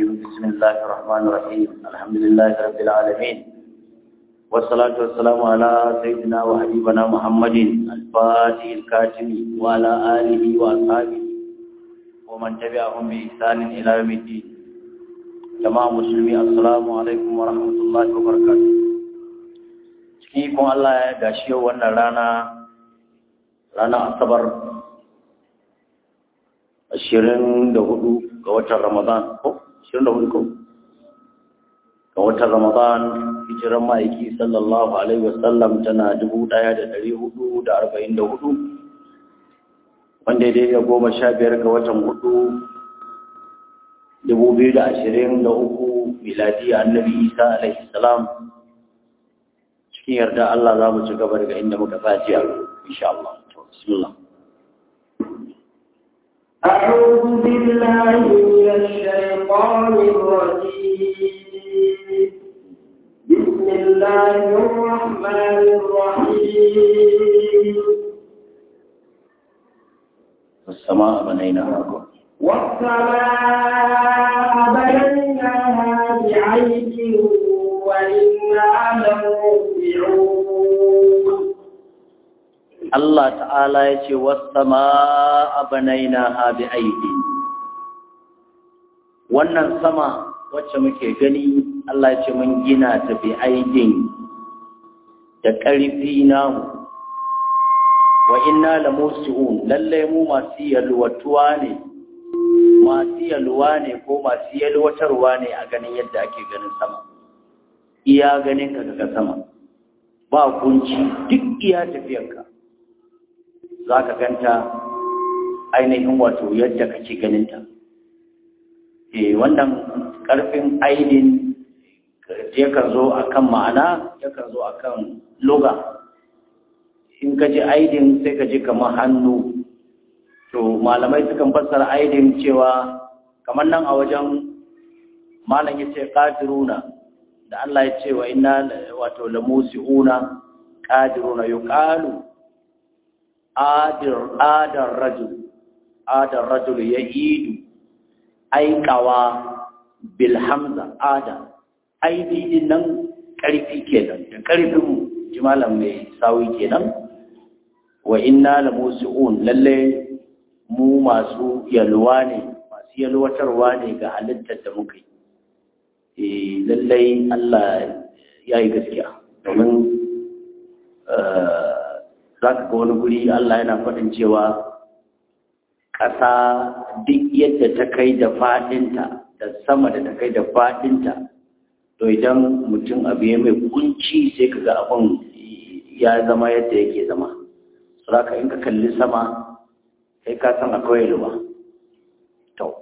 بسم الله الرحمن الرحيم الحمد لله رب العالمين والصلاة والسلام على سيدنا وحبيبنا محمد الفاتح الكاتم وعلى آله وأصحابه ومن تبعهم بإحسان إلى يوم الدين جماعة مسلمين السلام عليكم ورحمة الله وبركاته cikin ikon Allah ya gashi yau wannan rana rana asabar ashirin da hudu ga watan ramadan ko ashirin da hudu ko ga watan ramadan hijiran ma'aiki sallallahu alaihi wasallam tana dubu daya da dari hudu da arba'in da hudu wanda ya daidai goma sha biyar ga watan hudu dubu biyu da ashirin da uku miladi annabi isa alaihi salam cikin yarda Allah za mu ci gaba daga inda muka tsaci a insha Allah bismillah أعوذ بالله من الشيطان الرجيم بسم الله الرحمن الرحيم والسماء بنيناها والسماء بنيناها بعيد وإنا لموسعون Allah ta'ala ya ce wasama banainaha bi aidi wannan sama wacce muke gani Allah ya ce mun gina ta bi aidin da ƙarfi namu wa inna la musiun lalle mu masu yalwatuwa ne masu yalwa ne ko masu yalwatarwa ne a ganin yadda ake ganin sama iya ganin ka ga sama ba kunci duk iya tafiyarka za ka ganta ainihin wato yadda kake ganinta. E, wannan ƙarfin aidin yakan zo a kan ma'ana, yakan zo a kan loga. In ka ji aidin sai ka ji kamar hannu. To, malamai sukan fassara aidin cewa kamar nan a wajen malam ya ce ƙadiruna, da Allah ya ce wa ina wato lamusi'una ƙadiruna yuqalu adar adar rajul adar rajul ya idu aikawa bil hamza ada aidi din nan karfi kenan da karfin jimalan mai sawi kenan wa inna la musiun lalle mu masu yalwa ne masu yalwatarwa ne ga halittar da muka yi eh lalle Allah ya yi gaskiya domin za ka ga wani guri Allah yana faɗin cewa ƙasa duk yadda ta kai da faɗinta da sama da ta kai da faɗinta to idan mutum abu ya mai kunci sai ka ga abin ya zama yadda yake zama saboda in ka kalli sama sai ka san akwai ruwa to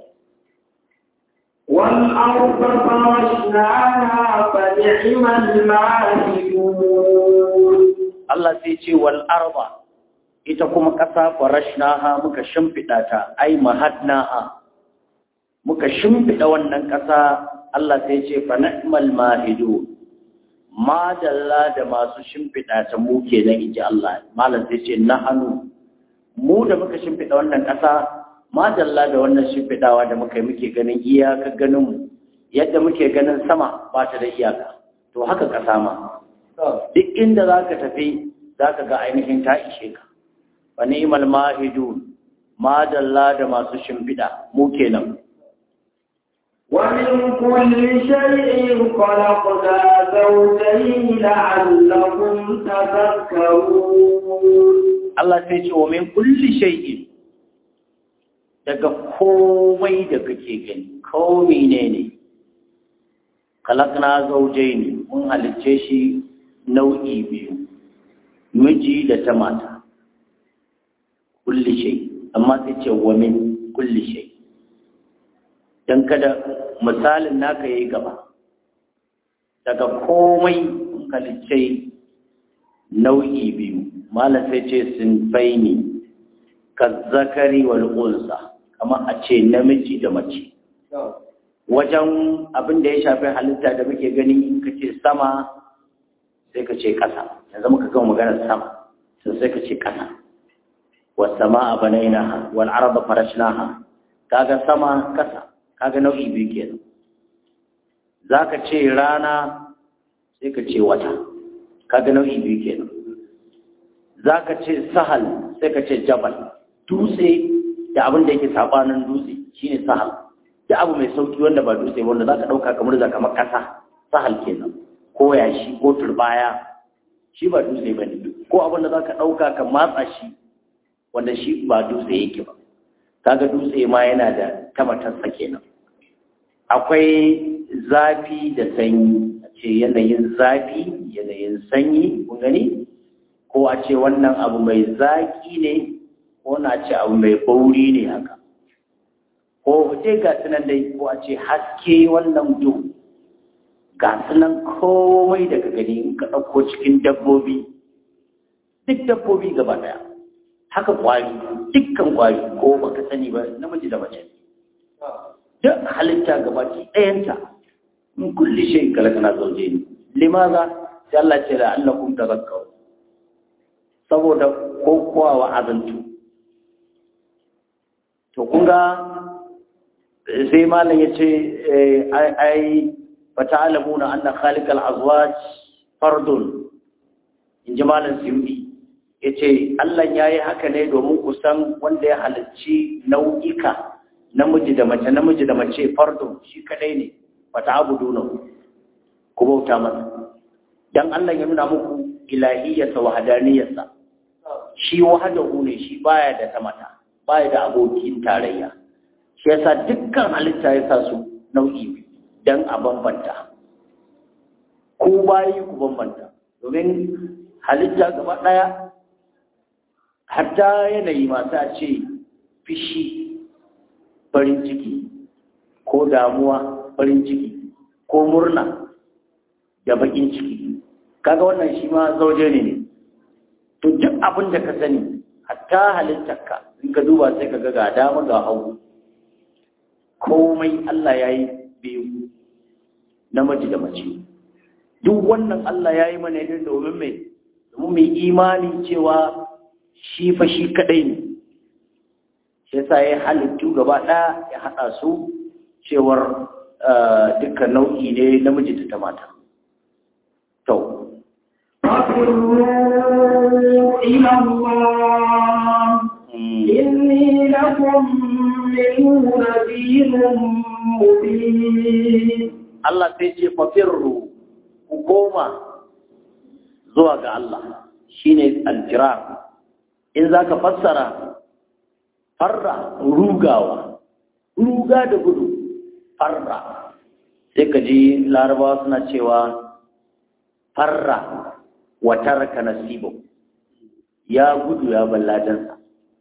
والأرض فرشناها فنعم الماهدون Allah sai ce wal arba ita kuma ƙasa farashnaha muka shimfiɗa ta ai mahadnaha muka shimfiɗa wannan ƙasa Allah sai ce fa ni'mal mahidu ma dalla da masu shimfiɗa ta mu kenan inji Allah malam sai ce nahanu mu da muka shimfiɗa wannan ƙasa ma dalla da wannan shimfiɗawa da muka yi muke ganin iyaka ganin mu yadda muke ganin sama ba ta da iyaka to haka ƙasa ma duk inda za ka tafi za ka ga ainihin ta ishe ka wa ni'mal mahidun madalla da masu shimfiɗa mu kenan ومن كل شيء خلقنا زوجين لعلكم تذكرون Allah sai ce wa min kulli shay'in daga komai da kake gani ko menene kalakna zawjayn mun halicce shi nau'i biyu miji da ta mata kulli shay amma sai ce wa min kulli shay dan kada misalin naka yayi gaba daga komai halicce nau'i biyu malam sai ce sun baini kazzakari wal unsa kamar a ce namiji da mace wajen abin da ya shafi halitta da muke gani kace sama sai ka ce ƙasa yanzu muka gama maganar sama sun sai ka ce ƙasa wasama a banainaha wal arda farashnaha kaga sama ƙasa kaga nau'i biyu kenan za ka ce rana sai ka ce wata kaga nau'i biyu kenan za ka ce sahal sai ka ce jabal dutse da abin da yake sabanin dutse shine sahal da abu mai sauki wanda ba dutse wanda za ka ɗauka kamar za kamar ƙasa sahal kenan ko yashi ko turbaya shi ba dutse ba ne ko abin da za ka ɗauka ka matsa shi wanda shi ba dutse yake ba kaga dutse ma yana da tamatarsa kenan akwai zafi da sanyi a ce yanayin zafi yanayin sanyi kun gani ko a ce wannan abu mai zaƙi ne ko na ce abu mai bauri ne haka ko dai ga sunan dai ko a ce haske wannan duhu ga sunan komai daga gani in ka ɗauko cikin dabbobi duk dabbobi gaba ɗaya haka ƙwari dukkan ƙwari ko baka sani ba namiji da mace duk halitta gabaki ɗayanta in kulli shay kalakana zauje ne limaza sai Allah ce da Allah kun tazakkaru saboda kokowa wa azantu to kun ga sai malam yace ai fata'lamuna anna khaliqal azwaj fardun inji malam siyudi yace Allah yayi haka ne domin ku san wanda ya halicci nau'ika namiji da mace namiji da mace fardun shi kadai ne fata'buduna ku bauta masa dan Allah ya nuna muku ilahiyyarsa wa hadaniyarsa shi wahadahu ne shi baya da tamata baya da abokin tarayya shi yasa dukkan halitta ya sa su nau'i dan a bambanta ko bayi ku bambanta domin halitta gaba daya hatta yanayi masu a ce fishi farin ciki ko damuwa farin ciki ko murna da bakin ciki kaga wannan shi ma zauje ne ne to duk abin da ka sani hatta halittarka in ka duba sai ka ga ga dama ga hagu komai Allah ya yi biyu namiji da mace duk wannan Allah ya yi mana ne domin mai domin mai imani cewa shi fa shi kadai ne shi yasa ya halittu gaba ɗaya ya haɗa su cewar dukkan nau'i ne namiji da ta mata to فَقُلُوا إِلَى اللَّهِ إِنِّي لَكُمْ مِنْهُ نَذِيرٌ مُبِينٌ Allah sai ce fafirru ku koma zuwa ga Allah shine alfirar in zaka fassara farra rugawa ruga da gudu farra sai ka ji larabawa suna cewa farra wa taraka nasibu ya gudu ya balladansa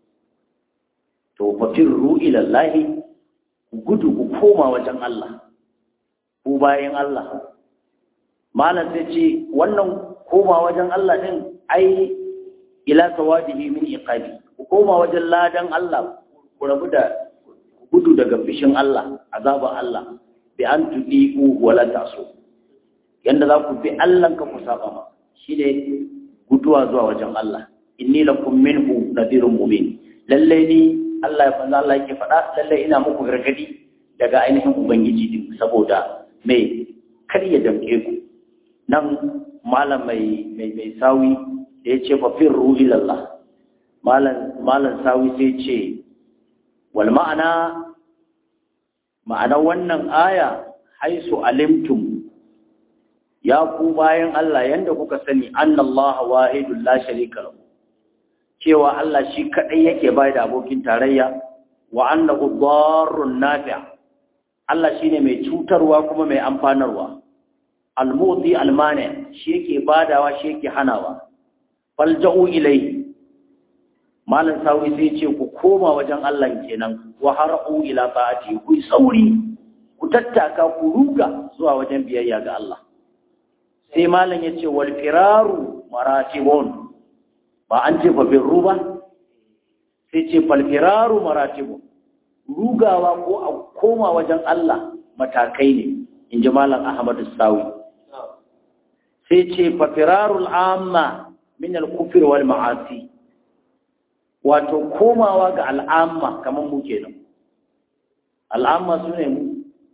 to fafirru ila Allah gudu ku koma wajen Allah ku bayan Allah malam sai ce wannan koma wajen Allah din ai ila sawadihi min iqabi ku koma wajen ladan Allah ku rabu da gudu daga fishin Allah azaban Allah bi an tudiku wala tasu yanda za ku bi Allah ka ku saba ma shine guduwa zuwa wajen Allah inni lakum minhu nadirun mubin lalle ni Allah ya fanza Allah yake faɗa lalle ina muku gargadi daga ainihin ubangiji din saboda mai kar ya damke ku nan malam mai mai mai sawi da ya ce fa firru ilallah malam malam sawi sai ce wal ma'ana ma'ana wannan aya haisu alimtum ya ku bayan Allah yanda kuka sani annallaha wahidul la sharika lahu cewa Allah shi kadai yake bai da abokin tarayya wa annahu darrun nafi' Allah shine mai cutarwa kuma mai amfanarwa al-muti al-mani shi yake badawa shi yake hanawa falja'u ilai malan sawi sai ce ku koma wajen Allah kenan wa har'u ila ta'ati ku sauri ku tattaka ku ruga zuwa wajen biyayya ga Allah sai malan yace wal firaru maratibun ba an ce fa birru ba sai ce fal firaru maratibun rugawa ko a koma wajen Allah matakai ne in ji malam Ahmadu Sawi sai ce fa firarul amma min al-kufr wal ma'asi wato komawa ga al'amma kamar mu kenan al'amma sune mu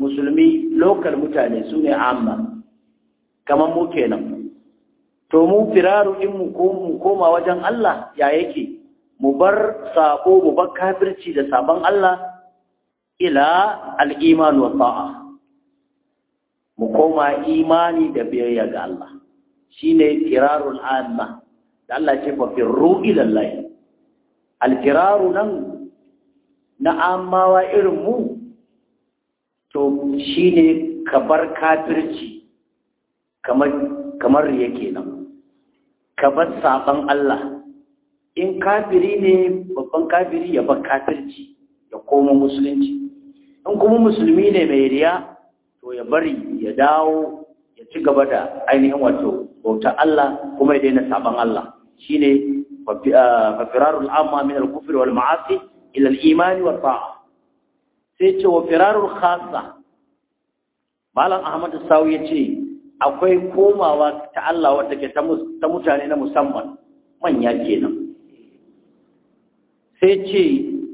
musulmi lokal mutane su ne amma kamar mu kenan to mu firaru in mu koma wajen Allah ya yake mu bar sako mu bar kafirci da sabon Allah ila al'iman wa ta'a mu koma imani da biyayya ga Allah shine firarul amma da Allah ce fa firru ila Allah al-firaru nan na amawa irin mu to shine ka bar kafirci kamar kamar yake nan ka bar saban Allah in kafiri ne babban kafiri ya bar kafirci ya koma musulunci in kuma musulmi ne mai riya to ya bari ya dawo ya ci gaba da ainihin wato bauta Allah kuma ya daina saban Allah shine fafirarul amma min al-kufri wal ma'asi ila al-iman wa ta'a sai ce wa firarul khassa malam ahmad sawu yace akwai komawa ta Allah wadda ke ta mutane na musamman manya kenan sai ce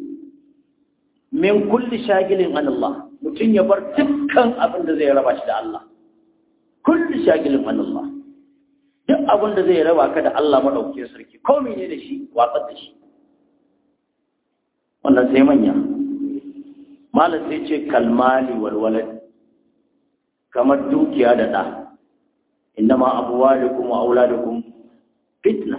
min kulli shagilin an Allah mutum ya bar dukkan abin da zai raba shi da Allah kulli shagilin an Allah duk abin da zai raba ka da Allah madaukakin sarki ko ne da shi watsar da shi wannan sai manya malam sai ce kalmali walwalad kamar dukiya da ɗa innama amwalukum wa auladukum fitna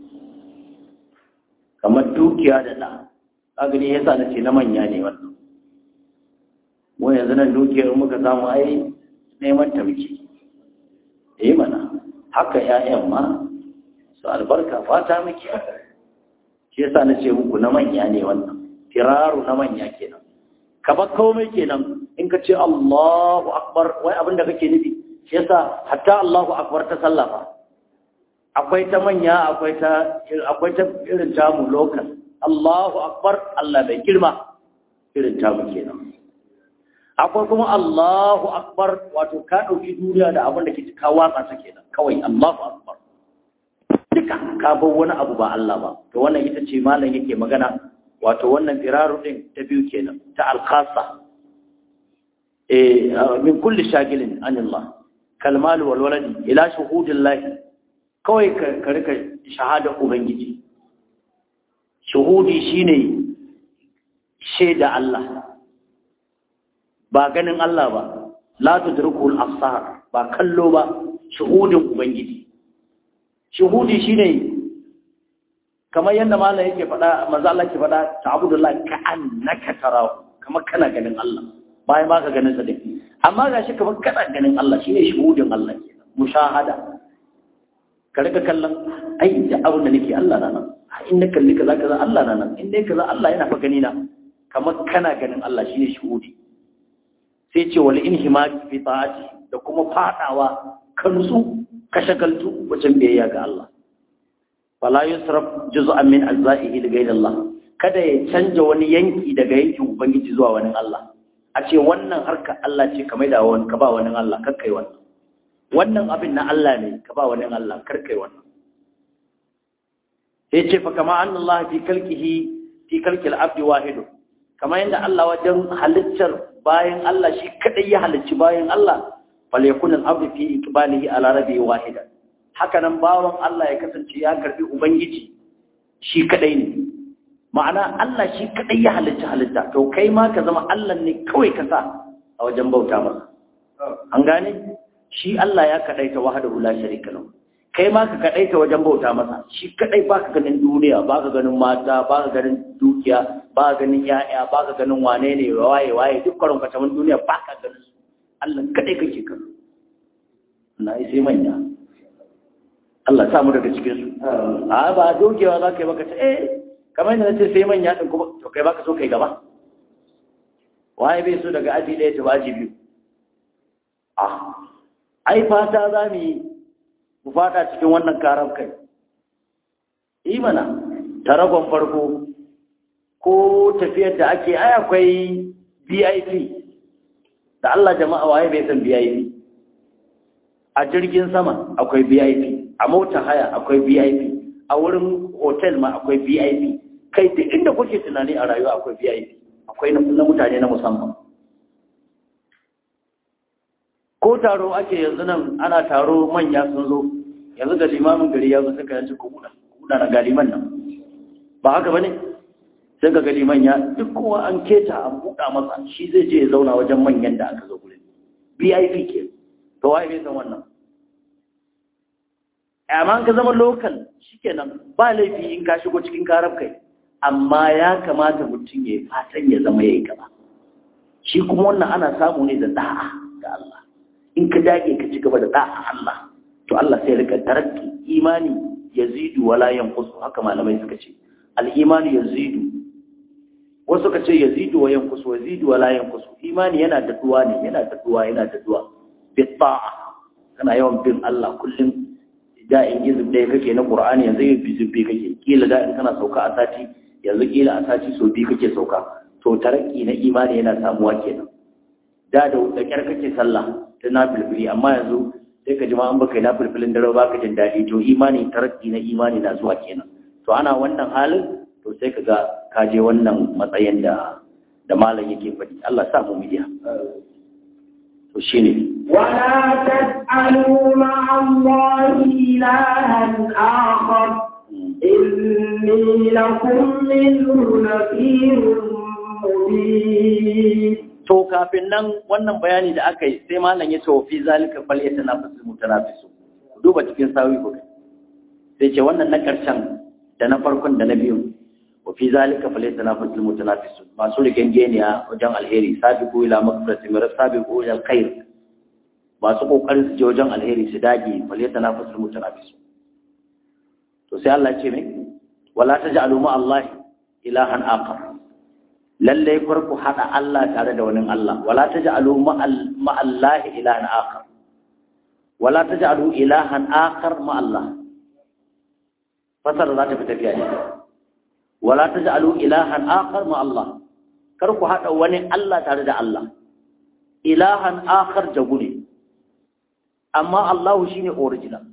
kamar dukiya da ɗa kaga ne yasa nace na manya ne wannan mu yanzu nan dukiyar muka samu ai neman ta muke eh mana haka ƴaƴan ma su albarka fata muke shi yasa nace muku na manya ne wannan firaru na manya kenan ka bar komai kenan in ka ce Allahu akbar wai abinda kake nufi shi yasa hatta Allahu akbar ta sallafa akwai ta manya akwai ta akwai ta irin tamu lokal Allahu akbar Allah bai girma irin tamu kenan akwai kuma Allahu akbar wato ka dauki duniya da abin da ke ka watsa ta kenan kawai Allahu akbar duka ka bar wani abu ba Allah ba to wannan ita ce malam yake magana wato wannan firaru din ta biyu kenan ta alkhasa eh min kulli shagilin anillah kalmal wal waladi ila shuhudillah kawai ka rika shahada ubangiji shuhudi shine shaida Allah ba ganin Allah ba la tudrikul absar ba kallo ba shuhudin ubangiji shuhudi shine kamar yadda malam yake faɗa manzo Allah ke faɗa ta'budullah ka annaka tarahu kamar kana ganin Allah bayan baka ganin sa dai amma gashi kamar kana ganin Allah shine shuhudin Allah kenan mushahada ka rika kallon ai da abin da nake Allah na nan in na kalli kaza kaza Allah na nan in dai kaza Allah yana fa gani na kamar kana ganin Allah shine shuhudi sai ce wal inhimaki fi ta'ati da kuma fadawa kansu ka shagaltu wajen biyayya ga Allah fala yusraf juz'an min ajza'ihi li ghayri Allah kada ya canja wani yanki daga yankin ubangiji zuwa wani Allah a ce wannan harka Allah ce ka maida wani ka ba wani Allah kar kai wannan wannan abin na Allah ne ka ba wani Allah kar kai wannan sai ce fa kama anna Allah fi khalqihi fi khalqil abdi wahid kama yanda Allah wajen halittar bayan Allah shi kadai ya halicci bayan Allah falyakun al-abdu fi iqbalihi ala rabbi wahidan haka nan bawan Allah ya kasance ya karbi Ubangiji shi kadai ne ma'ana Allah shi kadai ya halitta halitta to kai ma ka zama Allah ne kawai ka sa a wajen bauta masa an gane shi Allah ya kadaita wahdahu la sharika lahu kai ma ka kadaita wajen bauta masa shi kadai baka ganin duniya baka ganin mata baka ganin dukiya baka ganin yaya baka ganin wane ne waye waye duk karon ka duniya baka ganin su Allah kadai kake kallo na sai manya Allah samu daga cikin su a ba dogewa za ka yi baka ce eh kamar yadda na ce sai manya ɗin kuma to kai baka so kai gaba waye bai so daga aji ɗaya ta aji biyu ah ai fata za mu yi mu fada cikin wannan karar kai yi mana taragon farko ko tafiyar da ake ai akwai vip da Allah jama'a waye bai san vip a jirgin sama akwai vip a mota haya akwai vip a wurin hotel ma akwai vip kai duk inda kuke tunani a rayuwa akwai vip akwai na mutane na musamman ko taro ake yanzu nan ana taro manya sun zo yanzu da limamin gari ya zo suka yanci ku buɗa buɗa na galiman nan ba haka ba ne sai ga galiman ya duk kowa an keta an buɗa masa shi zai je ya zauna wajen manyan da aka zo gurin vip ke to waye bai san wannan amma ka zama local shikenan ba laifi in ka shigo cikin karab kai amma ya kamata mutum ya fatan ya zama yayi gaba shi kuma wannan ana samu ne da da'a ga Allah in ka dage ka ci gaba da da'a Allah to Allah sai rika tarakki imani yazidu wala yanqus haka malamai suka ce al-imani yazidu wasu suka ce yazidu wa yanqus yazidu wala yanqus imani yana daduwa ne yana daduwa yana daduwa bi ta'a kana yawan bin Allah kullum da in izib ɗaya kake na Qur'ani yanzu yin bizibbi kake kila da in kana sauka a sati yanzu kila a sati so biyu kake sauka to tarakki na imani yana samuwa kenan da da da kyar kake sallah ta nafilfili amma yanzu sai ka ji ma an baka nafilfilin dare ba ka jin daɗi to imani tarakki na imani na zuwa kenan to ana wannan halin to sai ka ga ka je wannan matsayin da da malam yake faɗi Allah sa mu midiya to shine ولا تجعلوا مع الله إلها آخر إني لكم منه نذير مبين to kafin nan wannan bayani da aka yi sai malam ya ce wa fi zalika fal yatanafasul mutanafisu duba cikin sawi ko sai ce wannan na karshen da na farkon da na biyu wa fi zalika fal yatanafasul mutanafisu masu rigengeniya wajen alheri sabiqu ila maghfirati min sabiqu ila alkhair masu kokarin su je wajen alheri su dage fal yatanafasul mutanafisu to sai Allah ya ce mai wala taj'alu ma Allah ilahan akhar lalle farko hada Allah tare da wani Allah wala taj'alu ma Allah ilahan akhar wala taj'alu ilahan akhar ma Allah fasara za ta fi tafiya ne wala taj'alu ilahan akhar ma Allah kar ku hada wani Allah tare da Allah ilahan akhar jagu ne amma Allah shine original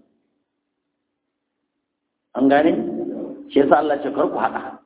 an gane shi yasa Allah ce kar ku hada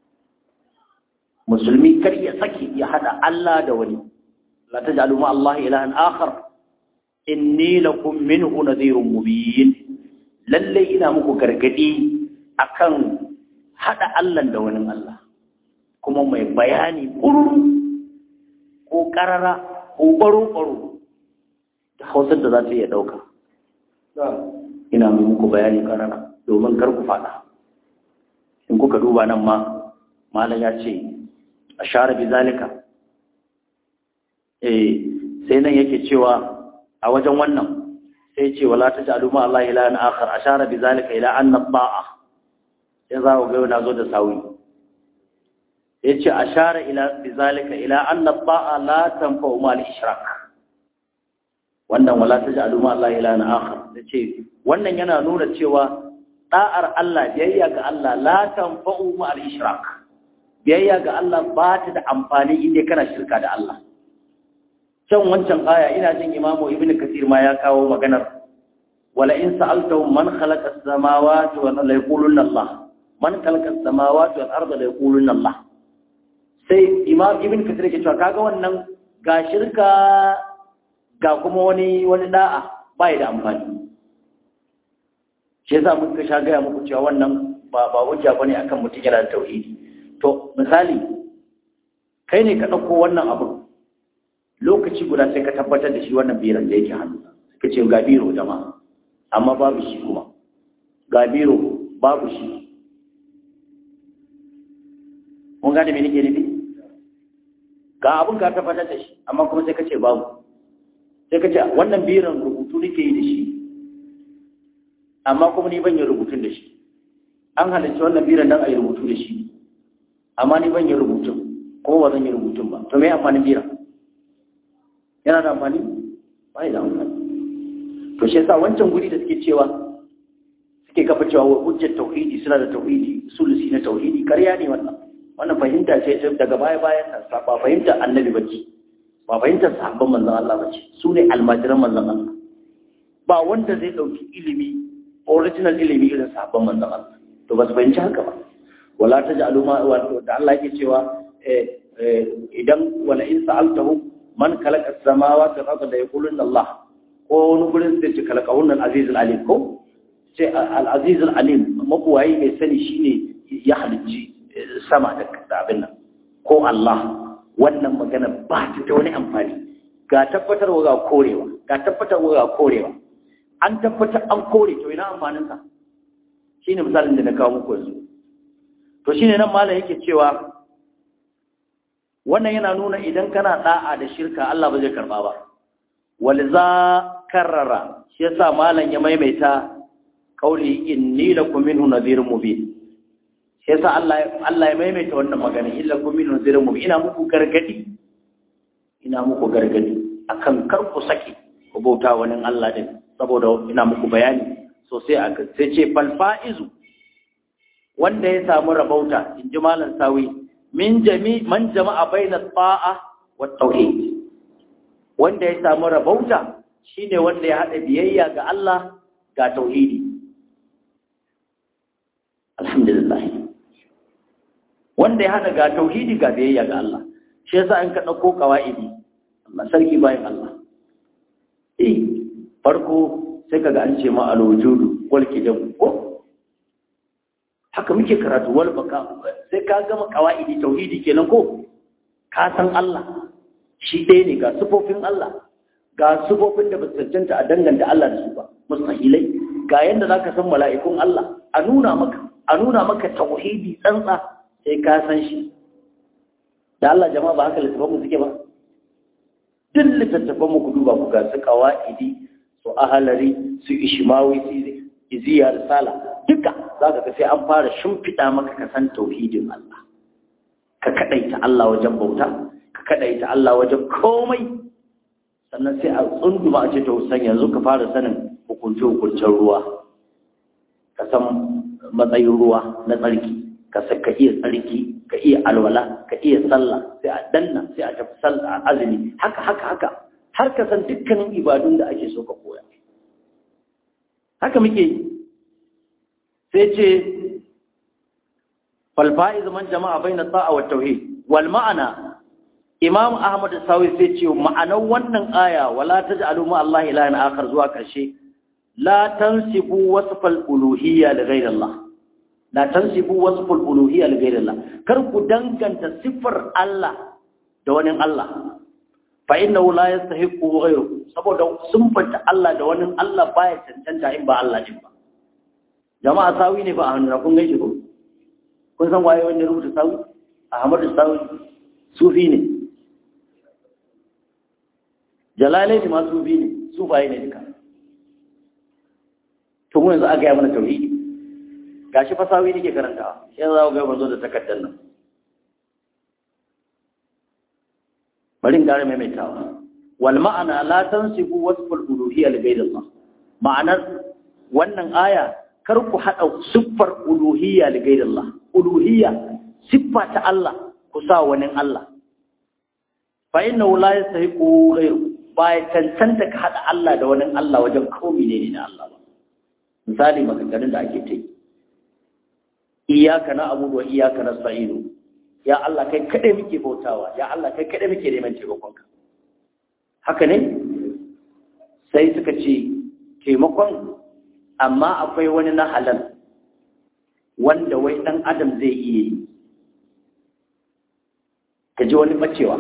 musulmi kar ya saki ya hada Allah da wani la taj'alu ma Allah ilahan akhar inni lakum minhu nadhirun mubin lalle ina muku gargadi akan hada Allah da wani Allah kuma mai bayani kururu ko karara ko baro baro da hausar da za ta iya dauka ina muku bayani karara domin kar ku fada in kuka duba nan ma malam ya ce ashara bi zalika eh sai nan yake cewa a wajen wannan sai ce wala taj'alu ma Allah ilahan akhar ashara bi zalika ila anna ta'a sai za ku ga na zo da sawi yace ashara ila bi zalika ila anna ta'a la tanfa'u ma al-ishrak wannan wala taj'alu ma Allah ilahan akhar yace wannan yana nuna cewa da'ar Allah biyayya ga Allah la tanfa'u ma al-ishrak biyayya ga Allah ba ta da amfani inda kana shirka da Allah can wancan aya ina jin imamu ibnu kasir ma ya kawo maganar wala in sa'altahum man khalaqa as-samawati wal arda yaquluna Allah man khalaqa as-samawati wal arda yaquluna Allah sai imam ibnu kasir ke cewa kaga wannan ga shirka ga kuma wani wani da'a bai da amfani shi yasa muka sha gaya muku cewa wannan ba ba hujja bane akan mutum yana da tauhidi to misali kai ne ka ɗauko wannan abu lokaci guda sai ka tabbatar da shi wannan biran da yake hannu suka ce ga biro jama'a amma babu shi kuma ga biro babu shi mun gane me nake nufi ga abun ka tabbatar da shi amma kuma sai ka ce babu sai ka ce wannan biran rubutu nake yi da shi amma kuma ni ban yi rubutun da shi an halarci wannan biran don a yi rubutu da shi amma ni ban yi rubutun kuma ba zan yi rubutun ba to me amfanin bira yana da amfani ba da amfani to shi yasa wancan guri da suke cewa suke kafa cewa wa hujjar tauhidi suna da tauhidi sulusi na tauhidi karya ne wannan wannan fahimta ce daga baya bayan nan ba fahimta annabi bace ba fahimtar sahabban manzon Allah bace su ne almajiran manzon Allah ba wanda zai dauki ilimi original ilimi irin sahabban manzon Allah to ba su fahimci haka ba wala taj'alu ma wato da Allah yake cewa idan wala in sa'altahu man khalaqa as-samawati wal arda yaquluna Allah ko wani gurin sai ce kalakahun al-aziz al-alim ko sai al-aziz al-alim mabuwayi mai sani shine ya halicci sama da abin nan ko Allah wannan magana ba ta da wani amfani ga tabbatarwa ga korewa ga tabbatarwa ga korewa an tabbatar an kore to ina amfanin sa shine misalin da na kawo muku yanzu to shine nan malam yake cewa wannan yana nuna idan kana da'a da shirka Allah ba zai karba ba walza karrara shi yasa malam ya maimaita kauli inni lakum minhu nadhirun mubin shi yasa Allah Allah ya maimaita wannan magana illa kum minhu nadhirun mubin ina muku gargadi ina muku gargadi akan kar ku saki ku bauta wani Allah din saboda ina muku bayani sosai a sai ce fal faizu wanda ya samu rabauta in ji malam sawi min jami man jama'a baina ta'a wa tauhid wanda ya samu rabauta shine wanda ya hada biyayya ga Allah ga tauhidi alhamdulillah wanda ya hada ga tauhidi ga biyayya ga Allah shi yasa an ka dauko kawaidi Allah sarki bayan Allah eh farko sai kaga an ce ma alwujudu wal kidam ko haka muke karatu wal baka sai ka gama kawaidi tauhidi kenan ko ka san Allah shi ɗaya ne ga sufofin Allah ga sufofin da ba cancanta a danganta Allah da su ba mustahilai ga yanda zaka san mala'ikun Allah a nuna maka a nuna maka tauhidi tsantsa sai ka san shi da Allah jama'a ba haka littafan mu suke ba duk littattafan mu ku duba ku ga su qawaidi su ahalari su ishmawi su iziya risala duka zaka ga sai an fara shimfiɗa maka ka san tauhidin Allah ka kadaita Allah wajen bauta ka kadaita Allah wajen komai sannan sai a tsunduma a ce to san yanzu ka fara sanin hukunce hukuncen ruwa ka san matsayin ruwa na tsarki ka ka iya tsarki ka iya alwala ka iya sallah sai a danna sai a tafi sallah a azumi haka haka haka har ka san dukkanin ibadun da ake so ka koya haka muke yi sai ce falfa'iz man jama'a bayna ta'a wa tauhid wal ma'ana imam ahmad sawi sai ce ma'anar wannan aya wala taj'alu ma Allah ilahan akhar zuwa karshe la tansibu wasfal uluhiyya li ghayri Allah la tansibu wasfal uluhiyya li ghayri Allah kar ku danganta sifar Allah da wani Allah fa innahu la yastahiqu ghayru saboda sun fanta Allah da wani Allah baya cancanta in ba Allah din ba jama'a sawi ne ba a hannu kun gaishe ko kun san waye wanda rubuta sawi Ahmadu sawi sufi ne jalalai ne ma sufi ne sufaye ne duka to mu yanzu a gaya mana tauhidi gashi fasawi nake karantawa yanzu za ku ga ban zo da takardar nan bari in ƙara maimaitawa wal ma'ana la tansibu wasful uluhiyya li ghayri Allah ma'anar wannan aya kar ku hada siffar uluhiyya li ghayri Allah uluhiyya siffa ta Allah ku sa wani Allah fa innahu la yastahiqu ghayru ba ya cancanta ka hada Allah da wani Allah wajen komai ne na Allah ba misali maganganun da ake ta yi iyaka na abudu wa iyaka na sa'inu ya Allah kai kaɗai muke bautawa ya Allah kai kaɗai muke neman taimakonka haka ne sai suka ce taimakon amma akwai wani na halal wanda wai ɗan adam zai iya yi ka ji wani bacewa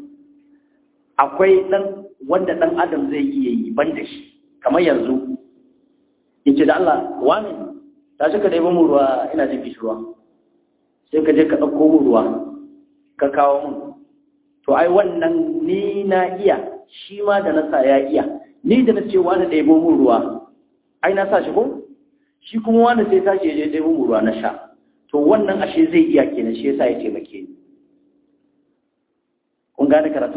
akwai ɗan wanda ɗan adam zai iya yi ban da shi kamar yanzu in ce da Allah wani ta shi ka ɗaya mu ruwa ina jin kishirwa sai ka je ka ɗauko mu ruwa ka kawo mun to ai wannan ni na iya shi ma da na sa ya iya ni da na ce wani ɗaya mu ruwa ai na sa shi ko shi kuma wani sai tashi ya je ɗaya mu ruwa na sha to wannan ashe zai iya kenan shi yasa ya taimake ni kun gane karatu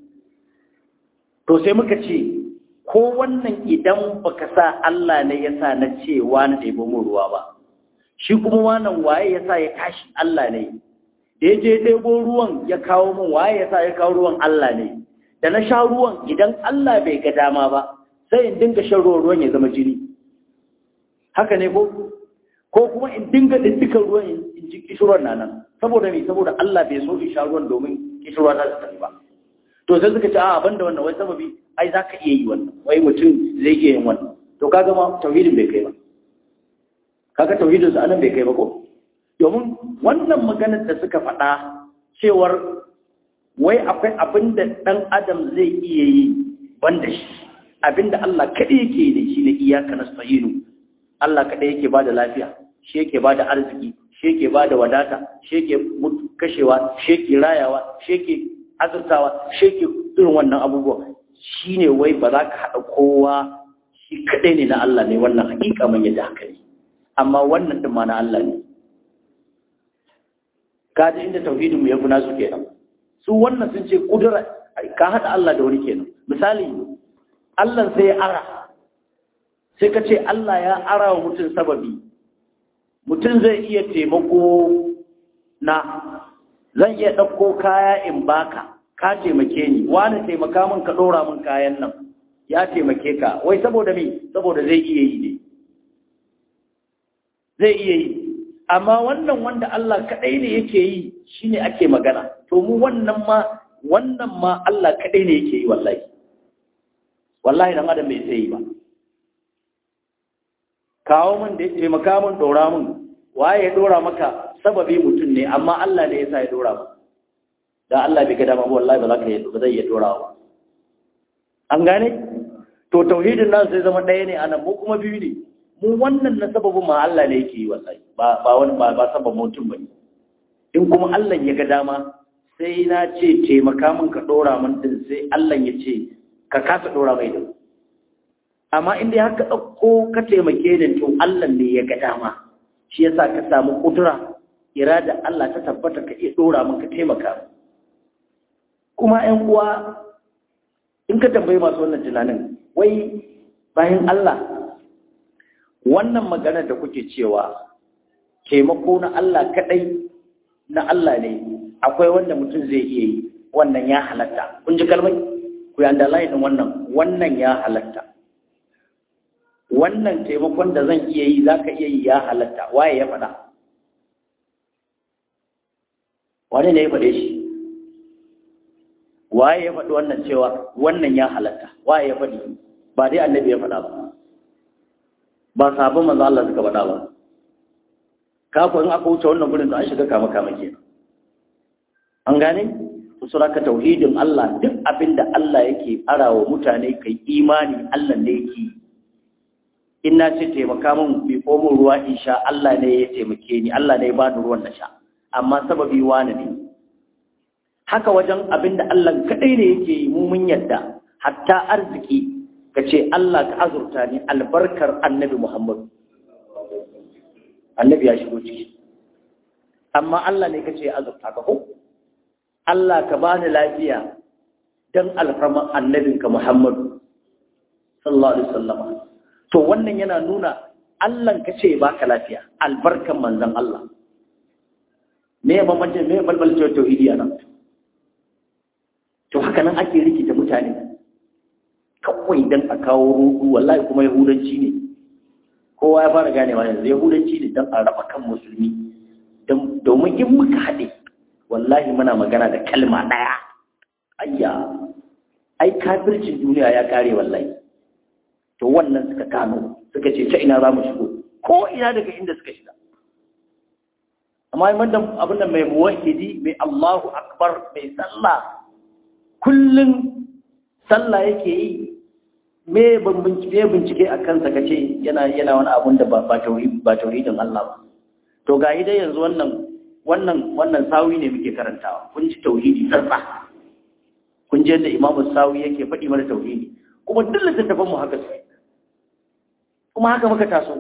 to sai muka ce ko wannan idan baka sa Allah ne ya sa na ce wani ɗebo mun ruwa ba shi kuma wannan waye ya sa ya tashi Allah ne da ya je ɗebo ruwan ya kawo mun waye ya sa ya kawo ruwan Allah ne da na sha ruwan idan Allah bai ga dama ba sai in dinga shan ruwan ruwan ya zama jini haka ne ko ko kuma in dinga diddikan ruwan in ji kishirwar na nan saboda me saboda Allah bai so in sha ruwan domin kishirwar ta tafi ba to sai suka ce a abin da wannan wai sababi ai za ka iya yi wannan wai mutum zai iya yin wannan to kaga ma tauhidin bai kai ba kaga tauhidin su anan bai kai ba ko domin wannan maganar da suka faɗa cewar wai akwai abin da ɗan adam zai iya yi banda shi abin da Allah kaɗai yake yi ne shi ne iyaka nasta'inu Allah kaɗai yake ba da lafiya shi yake ba da arziki shi yake ba da wadata shi yake kashewa shi yake rayawa shi yake azurtawa shi yake irin wannan abubuwa shi ne wai ba za ka haɗa kowa shi kaɗai ne na Allah ne wannan hakika man yadda haka ne amma wannan ɗin ma na Allah ne ka ji inda tauhidinmu ya fi nasu kenan su wannan sun ce kudura ka haɗa Allah da wani kenan misali Allah sai ya ara sai ka ce Allah ya ara wa mutum sababi mutum zai iya taimako na zan iya ɗauko kaya in baka ka taimake ni wani taimaka min ka ɗora min kayan nan ya taimake ka wai saboda me saboda zai iya yi ne zai iya yi amma wannan wanda Allah kaɗai ne yake yi shine ake magana to mu wannan ma wannan ma Allah kaɗai ne yake yi wallahi wallahi dan adam bai sai yi ba kawo min da taimaka min dora min waye ya dora maka sababi mutum ne amma Allah ne yasa ya dora ba da Allah bai ga dama ba wallahi ba za ka yi ba zai iya dora ba an gane to tauhidin nan sai zama ɗaya ne anan mu kuma biyu ne mu wannan na sababin ma Allah ne yake yi wallahi ba ba wani ba ba sababin mutum bane in kuma Allah ya ga dama sai na ce taimaka min ka dora min din sai Allah ya ce ka kasa dora mai din amma inda ya ka ɗauko ka taimake ni to Allah ne ya ga dama shi yasa ka samu kudura irada Allah ta tabbata ka iya dora min ka taimaka kuma ƴan uwa in ka tambayi masu wannan tunanin wai bayan Allah wannan magana da kuke cewa taimako na Allah kadai na Allah ne akwai wanda mutum zai iya yi wannan ya halatta kun ji kalmai ku yi underline din wannan wannan ya halatta wannan taimakon da zan iya yi za ka iya yi ya halatta waye ya faɗa wani ne ya faɗe shi waye ya faɗi wannan cewa wannan ya halatta waye ya faɗi ba dai annabi ya faɗa ba ba sabon manzo Allah suka faɗa ba kafa in aka wuce wannan gurin to an shiga kama kama ke an gane to suraka tauhidin Allah duk abinda Allah yake arawa mutane kai imani Allah ne yake in na ce taimaka min bi komo ruwa in sha Allah ne ya taimake ni Allah ne ya bani ruwan na sha amma sababi wani ne haka wajen abinda Allah kadai ne yake yi mu mun yadda hatta arziki ka ce Allah ka azurta ni albarkar annabi Muhammad annabi ya shigo ciki amma Allah ne ka ce azurta ka ko Allah ka bani lafiya dan alfarman annabinka Muhammad sallallahu alaihi wasallam to wannan yana nuna Allah ka ce baka lafiya albarkan manzon Allah me ya bambance me ya balbalce tauhidi anan to haka nan ake rikita mutane kawai dan a kawo rudu wallahi kuma yahudanci ne kowa ya fara ganewa yanzu yahudanci ne dan a raba kan musulmi domin in muka haɗe wallahi muna magana da kalma ɗaya ayya ai kafircin duniya ya kare wallahi to wannan suka kano suka ce ta ina za mu shigo ko ina daga inda suka shiga amma abin da mai muwahidi mai Allahu akbar mai sallah kullum sallah yake yi me bincike a kansa ka ce yana yana wani abun da ba tauhidin Allah ba to ga dai yanzu wannan wannan wannan sawi ne muke karantawa kun ji tauhidi tsarsa kun ji yadda imamu sawi yake faɗi mana tauhidi kuma duk littattafan mu haka su kuma haka muka taso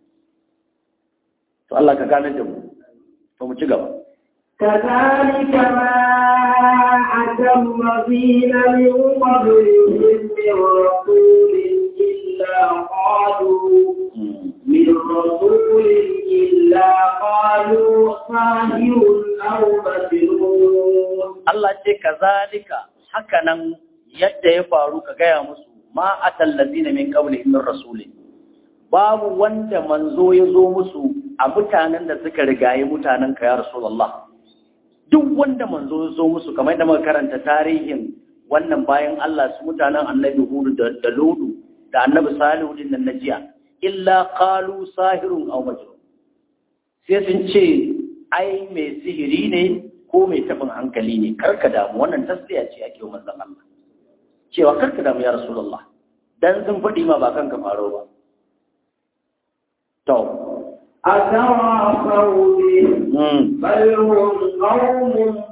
to Allah ka gane da mu to mu ci gaba كذلك ما أتى الذين من قبلهم من رسول إلا قالوا من رسول إلا قالوا ساهر أو مجنون Allah ce kazalika hakanan yadda ya faru ka gaya musu ma atal ladina min qablihim min rasulin babu wanda manzo ya zo musu a mutanen da suka rigaye mutanen ka ya rasulullah duk wanda manzo ya zo musu kamar da muka karanta tarihin wannan bayan Allah su mutanen annabi Hudu da, da Ludu da annabi Salihu din nan na jiya illa qalu sahirun aw majnun sai sun ce ai mai sihiri ne ko mai tabin hankali ne karka damu wannan tasliya ce ake wa manzon Allah cewa karka damu ya rasulullah dan sun faɗi ma ba kanka faro ba to أتواصوا به بل هم قوم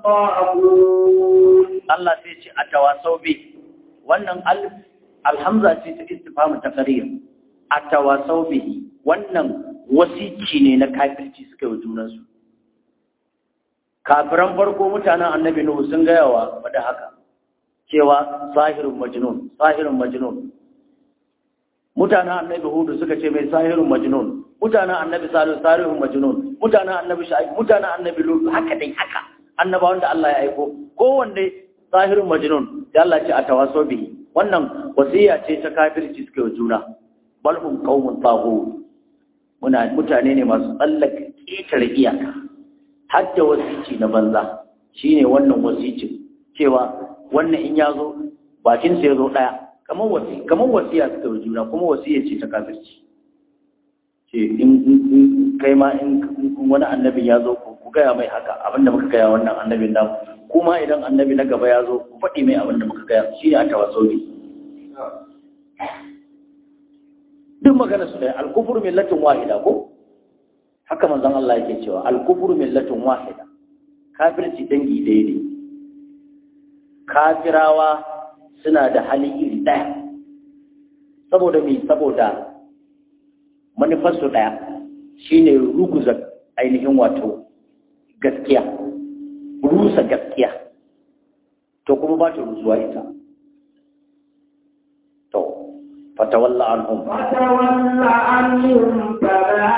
طاغون Allah sai ce a tawasau bi wannan alif alhamza ce ta istifhamu ta qarir a tawasau bihi wannan wasici ne na kafirci suka yi junansu kafiran farko mutanen annabi nuhu sun gaya wa da haka cewa sahirun majnun sahirun majnun mutanen annabi hudu suka ce mai sahirun majnun mutanen annabi salihu sahirun majnun mutanen annabi shu'aib mutanen annabi lut haka dai haka annabawan da Allah ya aiko kowanne sahirun majnun da Allah ce a tawaso bihi wannan wasiya ce ta kafirci suka yi juna bal hum qaumun taghut muna mutane ne masu tsallaka ƙetare iyaka har da wasici na banza shine wannan wasicin cewa wannan in ya zo bakin sa ya zo ɗaya kamar wasi kamar wasiya suka yi juna kuma wasiya ce ta kafirci ce in kai ma in wani annabin ya zo ku gaya mai haka abinda muka gaya wannan annabin namu kuma idan annabi na gaba ya zo ku faɗi mai abinda muka gaya shi ne a tawasobi duk magana su da alkufur millatin wahida ko haka manzon Allah yake cewa alkufur millatin wahida kafirci dangi ɗaya ne kafirawa suna da hali iri ɗaya saboda me saboda manufarsu ɗaya shine ruguza ainihin wato gaskiya rusa gaskiya to kuma ba ta rusuwa ita to fatawalla anhum فتول عنهم فما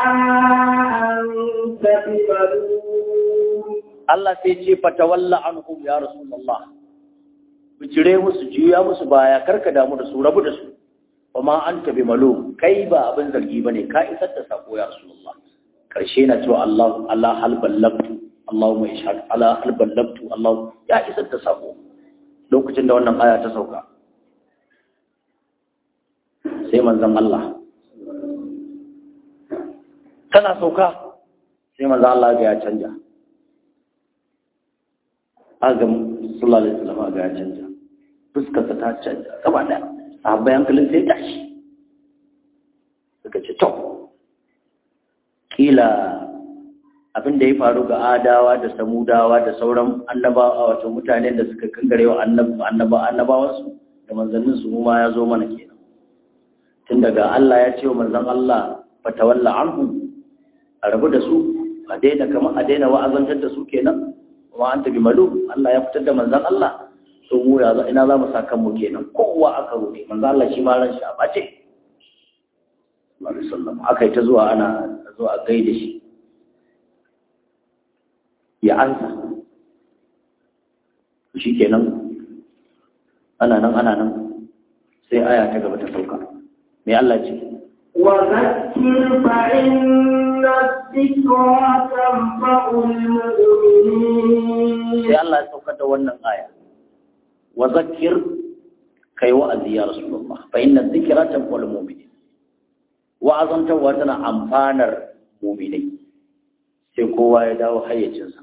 أنت بملوم Allah sai ce fatawalla anhum ya rasulullah bijire musu juya musu baya karka damu da su rabu da su kuma anta bi malum kai ba abin zargi bane ka isar da sako ya rasulullah karshe na cewa Allah Allah hal ballabtu Allahumma ishhad ala hal ballabtu Allah ya isar da sako lokacin da wannan aya ta sauka sai manzon Allah tana sauka sai manzon Allah ga ya canja aga sallallahu alaihi wasallam ga ya canja fuskarsa ta canja gaba da sahabbai hankalin sai tashi suka ce to kila abin da ya faru ga adawa da samudawa da sauran annabawa wato mutanen da suka kangare wa annaba annabawansu da manzannin su ma ya zo mana kenan tun daga Allah ya ce wa manzon Allah fatawalla anhu a rabu da su a daina kamar a daina wa'azantar da su kenan kuma an tabi malu Allah ya fitar da manzon Allah so mu ya ina za mu saka mu kenan kowa aka roƙe manzon Allah shi ma ran shi a bace sallallahu alaihi wasallam aka yi ta zuwa ana zuwa gaida shi ya ansa shi kenan ana nan ana nan sai aya ta gaba ta sauka mai Allah ce وذكر فإن الذكرى تنفع المؤمنين sai Allah ya saukar da wannan aya wa zakir kai wa'azi ya rasulullah fa inna dhikra tanfa'ul mu'minin wa'azantarwa tana amfanar mu'minai sai kowa ya dawo hayyacinsa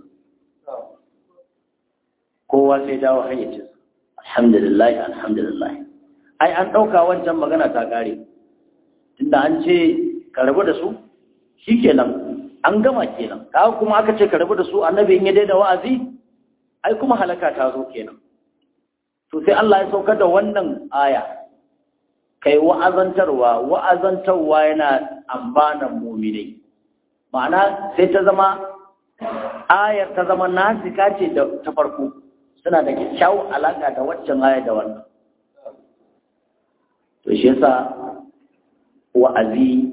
kowa sai dawo hayyacinsa alhamdulillah alhamdulillah ai an ɗauka wancan magana ta ƙare tunda an ce ka rabu da su shikenan an gama kenan kaga kuma aka ce ka rabu da su annabi in ya daina wa'azi ai kuma halaka ta zo kenan to sai Allah ya saukar da wannan aya kai wa'azantarwa wa'azantarwa yana ambanan mu'minai ma'ana sai ta zama ayar ta zama nasika ce da ta farko suna da kyakkyawar alaka da waccan aya da wannan to shi yasa wa'azi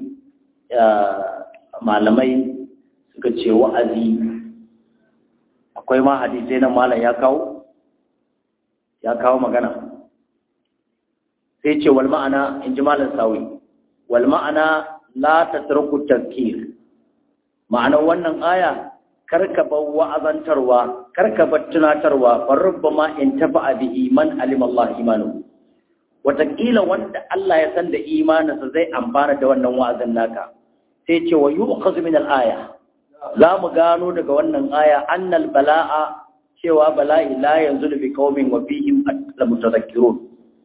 malamai suka ce wa'azi akwai ma hadisai na malam ya kawo ya kawo magana sai ce wal ma'ana in ji malam sawi wal ma'ana la tatruku tazkir ma'anar wannan aya karka bar wa'azantarwa karka bar tunatarwa farubba ma in tafa bihi man alima Allah imanu wataƙila wanda Allah ya san da imaninsa zai amfana da wannan wa'azin naka sai ce wa yu'khadhu min al-aya za mu gano daga wannan aya annal bala'a cewa bala'i la yanzu bi qaumin wa fihim al-mutadhakkirun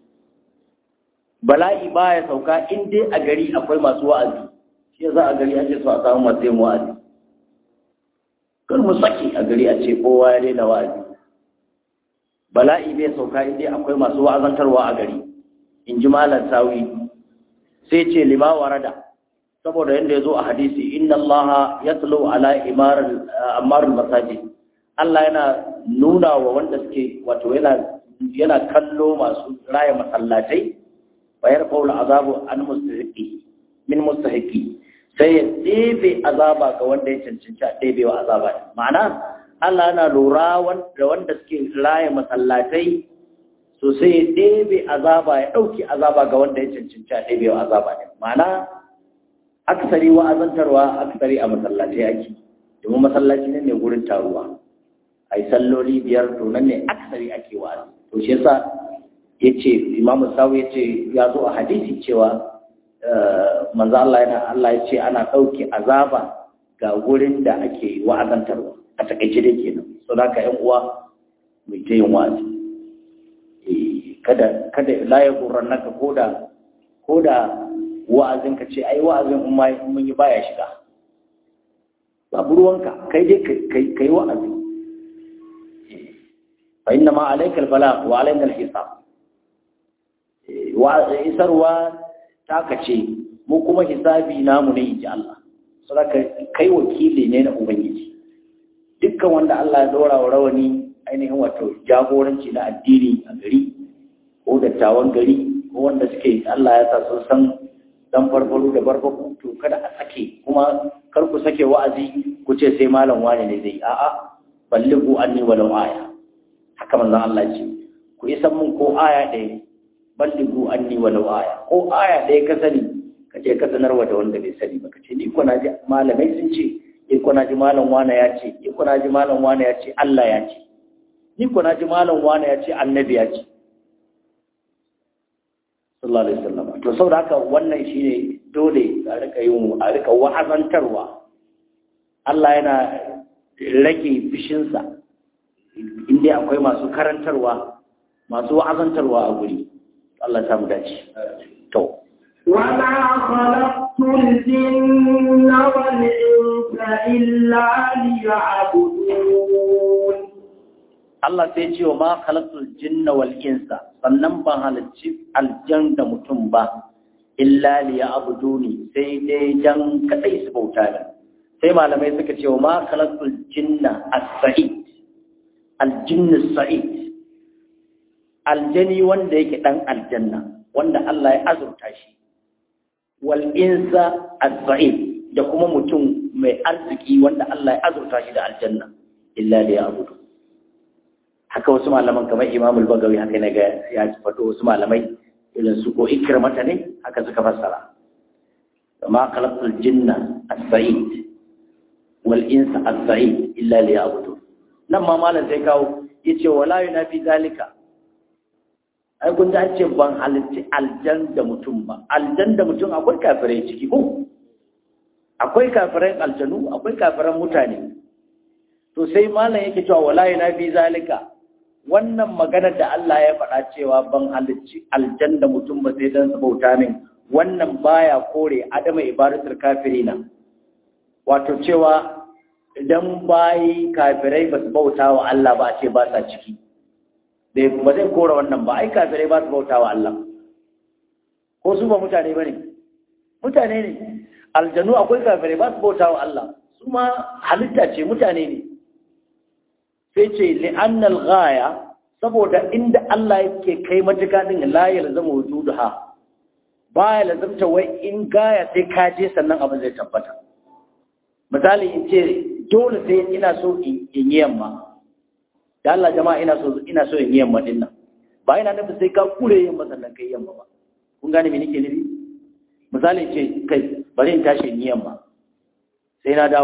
bala'i baya sauka in dai a gari akwai masu wa'azi shi yasa a gari ake so a samu masu yin wa'azi kar mu saki a gari a ce kowa ya daina wa'azi bala'i bai sauka in dai akwai masu wa'azantarwa a gari in ji malam sawi sai ce lima warada saboda yadda ya zo a hadisi inna Allah ya tsalo ala imarar masajid Allah yana nuna wa wanda suke wato yana kallo masu raya masallatai bayar faula azabu an mustahiqi min mustahiqi sai ya ɗebe azaba ga wanda ya cancanci a ɗebe wa azaba ma'ana Allah yana lura da wanda suke raya masallatai so sai ya ɗebe azaba ya ɗauki azaba ga wanda ya cancanci a ɗebe wa azaba ne ma'ana aksari wa'azantarwa aksari a masallaci ake domin masallaci ne ne gurin taruwa a yi salloli biyar to nan ne aksari ake wa'azi to shi yasa ya ce imamu sawu ya ce ya zo a hadisi cewa manzo Allah yana Allah ya ce ana ɗauke azaba ga gurin da ake wa'azantarwa a takaice dai kenan so da ka yan uwa mai ta yin wa'azi kada kada la ya naka koda koda wa'azin ka ce ai wa'azin in mun yi baya shiga babu ruwanka kai dai kai kai wa'azi fa inna ma alayka albala wa alayna alhisab wa isarwa ta kace mu kuma hisabi namu ne inji Allah saboda kai wakili ne na ubangiji dukkan wanda Allah ya dora wa rawani ainihin wato jagoranci na addini a gari ko dattawan gari ko wanda suke Allah ya sa sun san dan farfaro da barbaku to kada a sake kuma kar ku sake wa'azi ku ce sai malam wani ne zai a'a ballighu anni walau aya haka manzon Allah ce ku yi san mun ko aya ɗaya ballighu anni walau aya ko aya ɗaya ka sani ka je ka sanarwa da wanda bai sani ba ka ce ni ko na ji malamai sun ce ni ko na ji malam wani ya ce ni ko na ji malam wani ya ce Allah ya ce ni ko na ji malam wani ya ce annabi ya ce sallallahu alaihi wasallam to saboda haka wannan shine dole a rika yin a rika wa'azantarwa Allah yana rage fishinsa inda akwai masu karantarwa masu wa'azantarwa a guri Allah ya samu dace to وما خلقت الجن والإنس إلا ليعبدون Allah sai ce wa ma khalaqtul jinna wal insa sannan ban halarci aljan da mutum ba illa li ya'buduni sai dai dan kadai su bauta ni sai malamai suka ce wa ma khalaqtul jinna as-sa'id al-jinn as-sa'id aljani wanda yake dan aljanna wanda Allah ya azurta shi wal insa as-sa'id da kuma mutum mai arziki wanda Allah ya azurta shi da aljanna illa li ya'budu haka wasu malaman kamar Imam al-Bagawi haka ne ga ya fato wasu malamai irin su ko ikramata ne haka suka fassara ma khalaqtul jinna as-sa'id wal insa as-sa'id illa li ya'budu nan ma malam sai kawo yace wala yunafi zalika ai kun an ce ban halitti aljan da mutum ba aljan da mutum akwai kafirai ciki ko akwai kafirai aljanu akwai kafiran mutane to sai malam yake cewa wala yunafi zalika wannan magana da Allah ya faɗa cewa ban halicci aljan da mutum ba sai dan bauta min wannan baya kore adama ibadatul kafirina wato cewa idan bayi kafirai ba su bauta wa Allah ba a ce ba sa ciki ba zai kora wannan ba ai kafirai ba su bauta wa Allah ko su ba mutane ba ne mutane ne aljanu akwai kafirai ba su bauta wa Allah su ma halitta ce mutane ne sai ce li'annal ghaya saboda inda Allah yake kai matuka din la yalzamu wujuduha baya lazamta wai in gaya sai ka je sannan abin zai tabbata misali in ce dole sai ina so in yi yamma da Allah jama'a ina so ina so in yi yamma din nan ba ina nufin sai ka kure yamma sannan kai yamma ba kun gane me nake nufi misali ce kai bari in tashi in yi yamma sai na dawo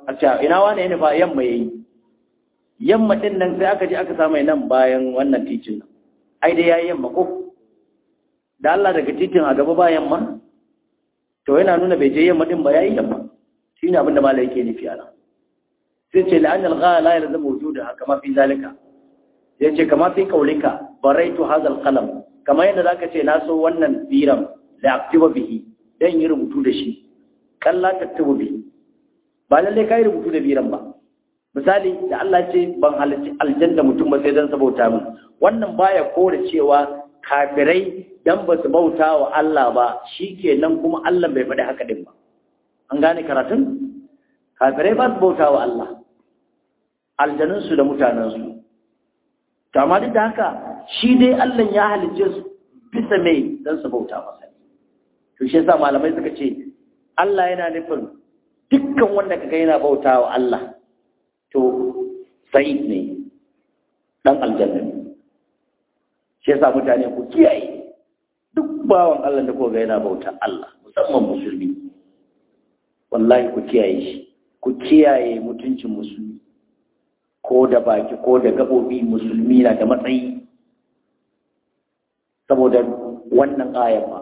a ce ina wane ne ba yamma yayi yamma din nan sai aka je aka samu nan bayan wannan titin nan ai dai yayi yamma ko da Allah daga titin a gaba ba yamma to yana nuna bai je yamma din ba yayi yamma shine abin da malai yake nufi ana sai ce la'an al-ghala la yalzamu wujudaha kama fi zalika sai ce kama fi qaulika baraitu hadha al-qalam kama yadda zaka ce na so wannan biram la aktuba bihi dan yi rubutu da shi kalla taktubu bihi ba lalle kai rubutu da biram ba misali da Allah ce ban halarci aljanna mutum ba sai dan sabauta min wannan baya kore cewa kafirai dan ba su bauta wa Allah ba shikenan kuma Allah bai faɗi haka din ba an gane karatun kafirai ba su bauta wa Allah aljanunsu da mutanensu to amma duk da haka shi dai Allah ya halicce su bisa mai dan su bauta masa to shi yasa malamai suka ce Allah yana nufin dukkan wanda kaga yana bauta wa Allah to sa'id ne dan aljanna ne shi yasa mutane ku kiyaye duk bawan Allah da koga yana bauta Allah musamman musulmi wallahi ku kiyaye shi ku kiyaye mutuncin musulmi ko da baki ko da gabobi musulmi na da matsayi saboda wannan ayar ba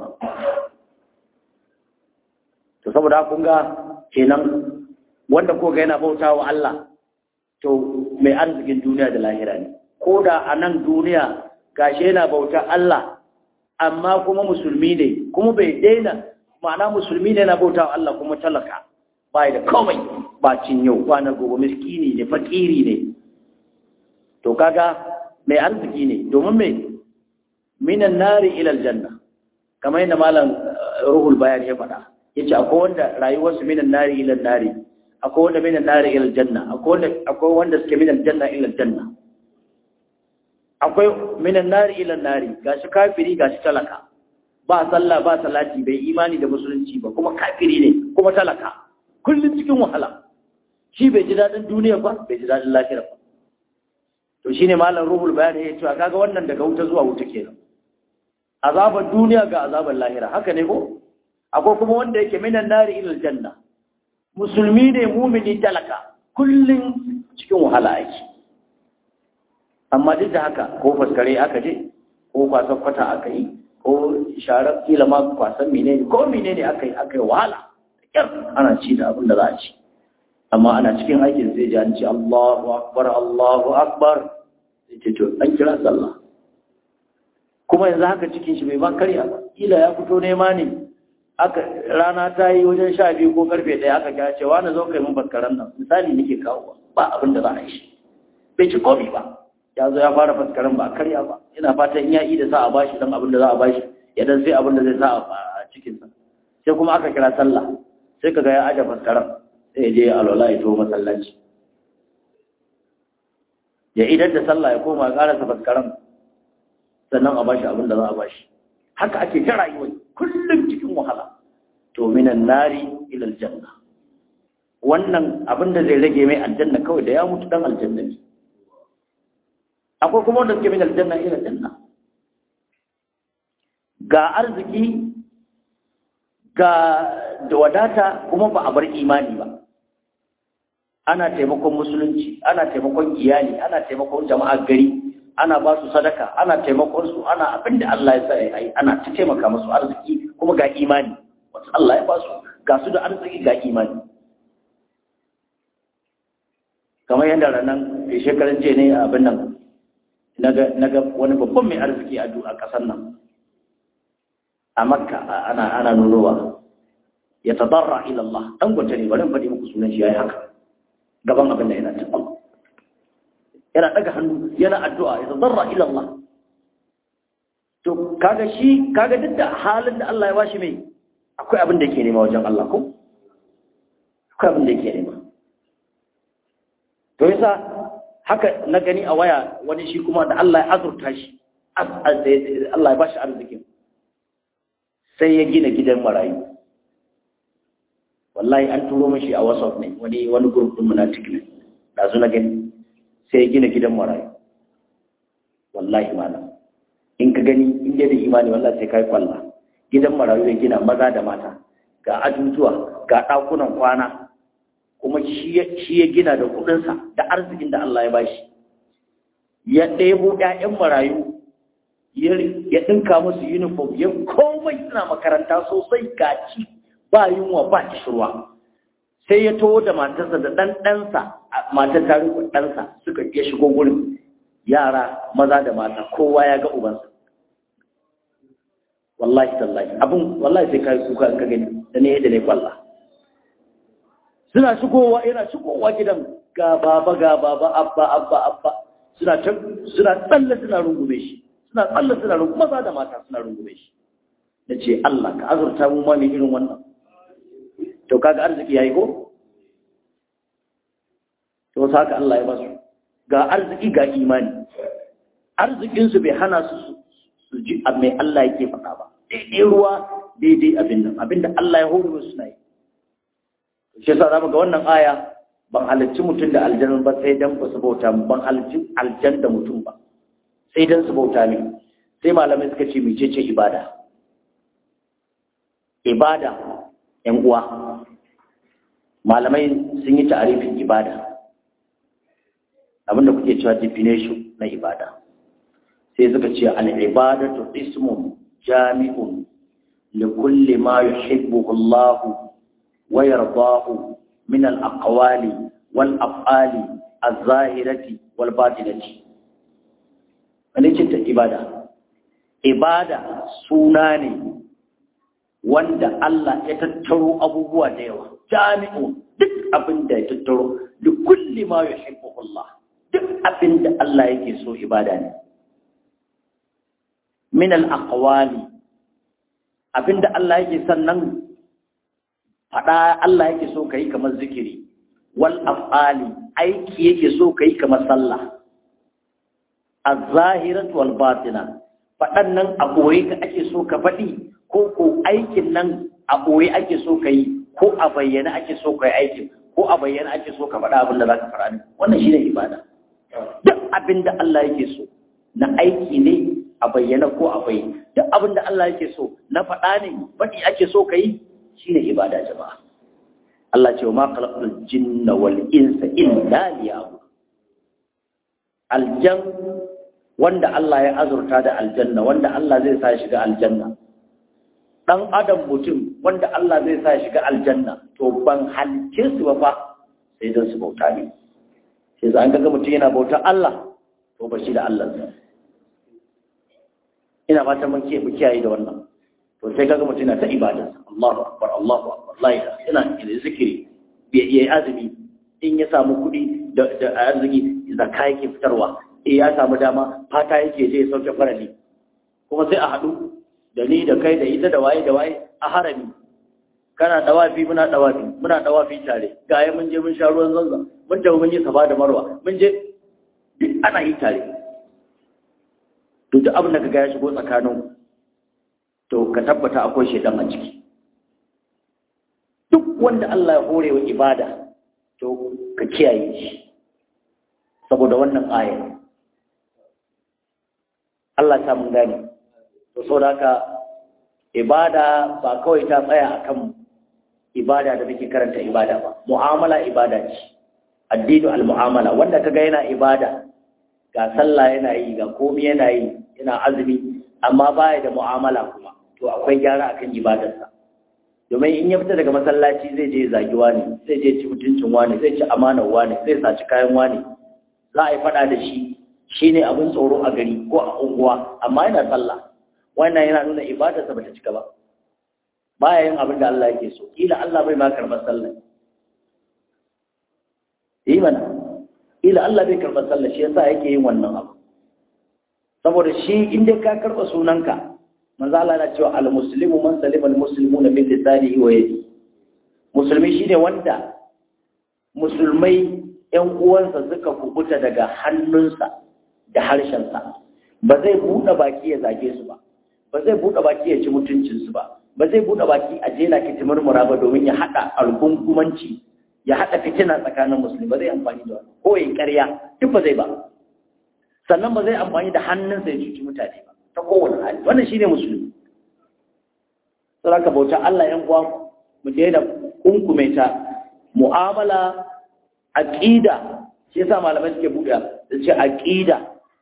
to saboda kun ga kenan wanda ko ga yana bauta wa Allah to mai arzikin duniya da lahira ne ko da a nan duniya gashi yana bauta Allah amma kuma musulmi ne kuma bai daina ma'ana musulmi ne yana bauta wa Allah kuma talaka bai da komai ba cin yau kwana gobe miskini ne fakiri ne to kaga mai arziki ne domin mai minan nari ila aljanna kamar yadda malam ruhul bayan ya faɗa yace akwai wanda rayuwarsu minan nari ila nari akwai wanda minan nari ila janna akwai wanda akwai wanda suke minan janna ila janna akwai minan nari ila nari gashi kafiri gashi talaka ba sallah ba salati bai imani da musulunci ba kuma kafiri ne kuma talaka kullum cikin wahala shi bai ji dadin duniya ba bai ji dadin lafiya ba to shine malam ruhul bayan ya ce kaga wannan daga wuta zuwa wuta kenan azabar duniya ga azabar lahira haka ne ko akwai kuma wanda yake minan nari ila janna musulmi ne mumini talaka kullum cikin wahala ake amma duk da haka ko faskare aka je ko kwasan kwata aka yi ko sharar kila ma kwasan menene ko menene aka yi aka yi wahala kyar ana ci da abin da za a ci amma ana cikin aikin sai ji an ce Allahu akbar Allahu akbar sai ce to an kira sallah kuma yanzu haka cikin shi bai ba karya ba kila ya fito nema ne aka rana ta yi wajen sha biyu ko karfe ɗaya aka kya cewa na zo kai mun faskaran nan misali nake kawo ba abin da za a yi shi bai ci komi ba ya zo ya fara faskaran ba karya ba ina fatan in ya yi da sa a bashi dan abin da za a bashi ya dan sai abin da zai sa a cikinsa sai kuma aka kira sallah sai kaga ya aje faskaran sai ya je alwala ya to masallaci ya idan da sallah ya koma ƙarasa faskaran sannan a bashi abin da za a bashi haka ake ta rayuwa kullum cikin wahala to minan nari ila aljanna wannan abin da zai rage mai aljanna kawai da ya mutu dan aljanna ne akwai kuma wanda suke min aljanna ila aljanna ga arziki ga da wadata kuma ba a bar imani ba ana taimakon musulunci ana taimakon iyali ana taimakon jama'a gari ana ba su sadaka ana taimakon su ana abin da Allah ya sa ya yi ana ta taimaka musu arziki kuma ga imani wasu Allah ya ba su ga su da arziki ga imani kamar yadda ranar da shekarun jiya ne abin nan na ga wani babban mai arziki a ƙasar nan a makka ana ana nunowa ya tadarra ila Allah dan gwata ne bari in faɗi muku sunan shi yayi haka gaban abin da yana tabbata yana daga hannu yana addu'a ya tadarra ila Allah to kaga shi kaga duk da halin da Allah ya bashi mai akwai abin da yake nema wajen Allah ko akwai abin da yake nema to yasa haka na gani a waya wani shi kuma da Allah ya azurta shi Allah ya bashi arzikin sai ya gina gidan marayu wallahi an turo mashi a whatsapp ne wani wani group din munafiq ne da su na gani sai ya gina gidan marayu wallahi malam in ka gani in da imani wallahi sai kai kwalla gidan marayu ya gina maza da mata ga ajujuwa ga dakunan kwana kuma shi ya gina da kudinsa da arzikin da Allah ya bashi ya ɗebo ‘ya'yan marayu ya ɗinka musu uniform ya komai suna makaranta sosai gaci ba yunwa ba kishirwa sai ya taho da matarsa da ɗan ɗansa matar tarihin ɗansa suka ya shigo gurin yara maza da mata kowa ya ga ubansa wallahi tallahi abin wallahi sai kai kuka ka gani da ne da ne kwalla suna shigowa yana shigowa gidan ga baba ga baba abba abba abba suna ta suna tsalle suna rungume shi suna tsalle suna rungume maza da mata suna rungume shi nace Allah ka azurta mu ma mai irin wannan to kaga arziki yayi ko to haka Allah ya ba su ga arziki ga imani arzikin su bai hana su su ji mai Allah yake faɗa ba daidai ruwa daidai abin nan abinda Allah ya horo su na yi shi yasa zamu ga wannan aya ban halarci mutum da aljanna ba sai dan ba su bauta ban halarci aljanna da mutum ba sai dan su bauta ne sai malamai suka ce mecece ibada ibada yan uwa malamai sun yi ta'arifin ibada abinda kuke cewa definition na ibada sai suka ce al'ibadatu ismun jami'un li kulli ma yuhibbuhu Allah wa yardahu min al-aqwali wal af'ali az-zahirati wal batinati wani ce ta ibada ibada suna ne wanda Allah ya tattaro abubuwa da yawa jami'un duk abin da ya tattaro li kulli ma yuhibbuhu Allah duk abin da Allah yake so ibada ne min al-aqwali abinda Allah yake sannan fada Allah yake so kai kamar zikiri wal af'ali aiki yake so kai kamar sallah az-zahiratu wal batina fadan nan a boye ka ake so ka fadi ko ko aikin nan a boye ake so kai ko a bayyana ake so kai aikin ko a bayyana ake so ka faɗa abin da zaka fara wannan shine ibada duk abin da Allah yake so na aiki ne a bayyana ko a bayyana duk abin da Allah yake so na faɗa ne faɗi ake so ka yi shi ne ibada jama'a Allah ce wa ma khalaqul jinna wal insa illa liya'budun aljan wanda Allah ya azurta da aljanna wanda Allah zai sa shiga aljanna dan adam mutum wanda Allah zai sa shiga aljanna to ban halce su ba fa sai dan su bauta ne sai za an ga mutum yana bautar Allah to ba shi da Allah ina fatan mun ke kiyaye da wannan to sai kaga mutum yana ta ibada Allahu akbar Allahu akbar la ilaha ina ina zikiri bai yi azumi in ya samu kuɗi da da arziki zakka yake fitarwa eh ya samu dama fata yake je ya sauke farali kuma sai a haɗu da ni da kai da ita da waye da waye a harami kana dawafi muna dawafi muna dawafi tare gaya mun je mun sha ruwan zanzan mun tafi mun yi safa da marwa mun je duk ana yi tare to duk abin da kaga ya shigo tsakanin to ka tabbata akwai shedan a ciki duk wanda Allah ya hore wa ibada to ka kiyaye shi saboda wannan aya Allah ta mun gane to saboda haka ibada ba kawai ta tsaya akan ibada da muke karanta ibada ba mu'amala ibada ce addinu al-mu'amala wanda kaga yana ibada ga sallah yana yi ga komai yana yi yana azumi amma baya da mu'amala kuma to akwai gyara akan ibadarsa domin in ya fita daga masallaci zai je zagi wani zai je ci mutuncin wani zai ci amanar wani zai saci kayan wani za a yi fada da shi shine abin tsoro a gari ko a unguwa amma yana sallah wannan yana nuna ibadarsa bata cika ba baya yin abin da Allah yake so kila Allah bai ma karɓar sallah yi mana kila Allah bai karɓar sallah shi yasa yake yin wannan abu saboda shi inda ka karɓa sunanka manzo Allah na cewa al-muslimu man salima al-muslimuna min lisanihi wa yadihi musulmi shine wanda musulmai ƴan uwansa suka kubuta daga hannunsa da harshensa ba zai buɗe baki ya zage su ba ba zai buɗe baki ya ci mutuncinsu ba ba zai buɗe baki a jela ki murmura ba domin ya haɗa algungumanci ya haɗa fitina tsakanin musulmi ba zai amfani da wani ko ya ƙarya duk ba zai ba sannan ba zai amfani da hannunsa ya cuci mutane ba ta kowane hali wannan shine musulmi saboda bauta Allah yan uwa mu daina kunkume ta mu'amala aqida shi yasa malamai suke buɗe su ce aqida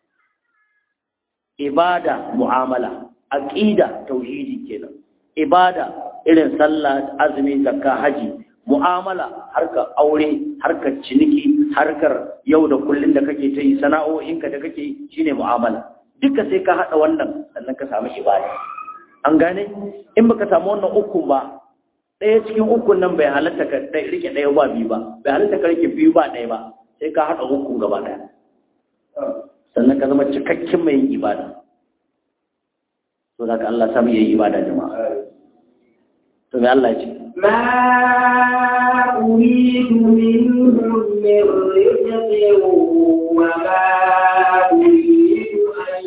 ibada mu'amala aqida tauhidi kenan ibada irin sallah azumi zakka haji mu'amala harkar aure harkar ciniki harkar yau da kullun da kake ta yi sana'o'inka da kake yi shine mu'amala duka sai ka hada wannan sannan ka samu ibada an gane in baka samu wannan ukun ba ɗaya cikin ukun nan bai halatta ka rike ɗaya ba biyu ba bai halatta ka rike biyu ba ɗaya ba sai ka hada ukun gaba ɗaya sannan ka zama cikakken mai yin ibada to da ka Allah samu yayi ibada jama'a to me Allah ya ce ما أريد منهم من رزق وما أريد أن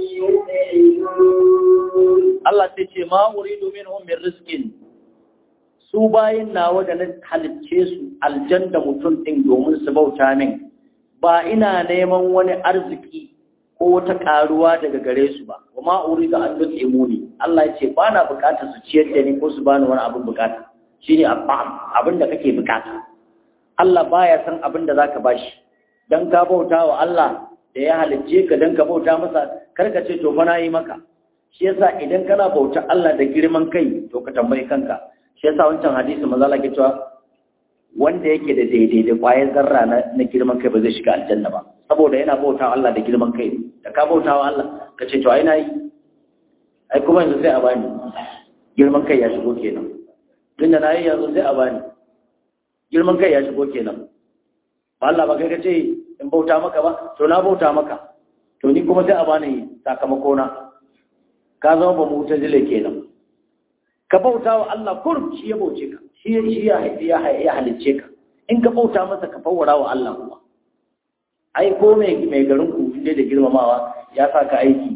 يطعمون Allah sai ce ma uridu minhum min rizqin su bayin nawa da na halicce su aljanda mutum din domin su bauta min ba ina neman wani arziki ko wata karuwa daga gare su ba wa ma uridu an yut'imuni Allah ya ce ba na bukatar su ciyar da ni ko su bani wani abin bukata shine abin da kake bukata Allah baya san abin da zaka bashi dan ka bauta wa Allah da ya halicce ka dan ka bauta masa kar ka ce to fa na yi maka shi yasa idan kana bauta Allah da girman kai to ka tambayi kanka shi yasa wancan hadisi manzo Allah ke cewa wanda yake da daidai da kwayar zarra na, na girman kai ba zai shiga aljanna ba saboda yana bauta Allah da girman kai da ka bauta wa Allah ka ce to ai na yi ai kuma yanzu sai a bani girman kai ya shigo kenan tun da na yi yanzu sai a bani girman kai ya shigo kenan ba Allah ba kai ka ce in bauta maka ba to na bauta maka to ni kuma sai a bani sakamako na ka zama ba mu ta jile kenan ka bauta wa Allah kurum shi ya bauce ka shi ya shi ya ya halicce ka in ka bauta masa ka fawwara wa Allah kuma ai ko mai mai garin ku ne da girmamawa ya sa ka aiki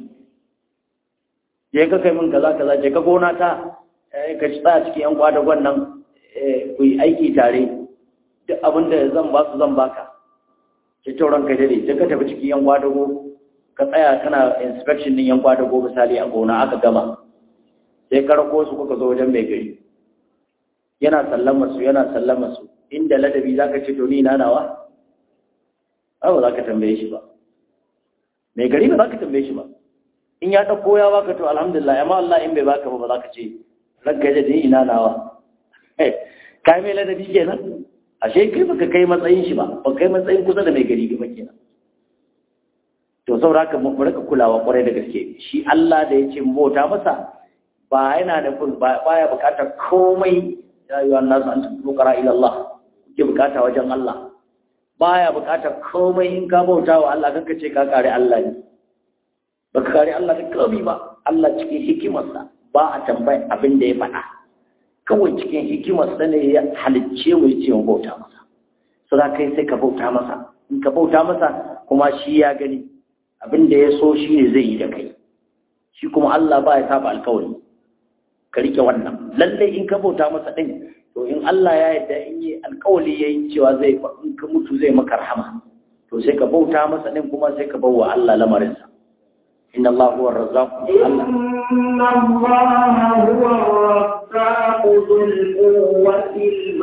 je ka kai min kaza kaza je ka gona ta ka ci tsaya cikin yan kwadagon nan ku yi aiki tare duk abin da zan ba su zan baka ce tauran kai dare sai ka tafi cikin yan kwadago ka tsaya kana inspection din yan kwadago misali a gona aka gama sai ka rako su kuka zo wajen mai gari yana sallama su yana sallama su inda ladabi zaka ce to ni na nawa ba za ka tambaye shi ba mai gari ba za ka tambaye shi ba in ya ɗauko ya baka to alhamdulillah amma Allah in bai baka ba ba za ka ce ranka da dai ina nawa kai mai ladabi kenan ashe kai baka kai matsayin shi ba ba kai matsayin kusa da mai gari ba kenan to saboda haka mu rika kulawa kwarai da gaske shi Allah da yace mu bauta masa ba yana da kun baya bukatar komai ya yi wannan an tukara ila Allah ke bukata wajen Allah baya bukatar komai in ka bauta wa Allah kanka ce ka kare Allah ne baka kare Allah da komai ba Allah cikin hikimarsa ba a tambayi abin da ya faɗa kawai cikin hikimarsa ne ya halicce mu ce mu bauta masa so za kai sai ka bauta masa in ka bauta masa kuma shi ya gani abin da ya so shi ne zai yi da kai shi kuma Allah ba ya saba alkawari ka rike wannan lallai in ka bauta masa din to in Allah ya yarda in yi alkawari yayi cewa zai in ka mutu zai maka rahama to sai ka bauta masa din kuma sai ka bawa Allah lamarinsa إن الله هو الرزاق إن الله هو الرزاق ذو القوة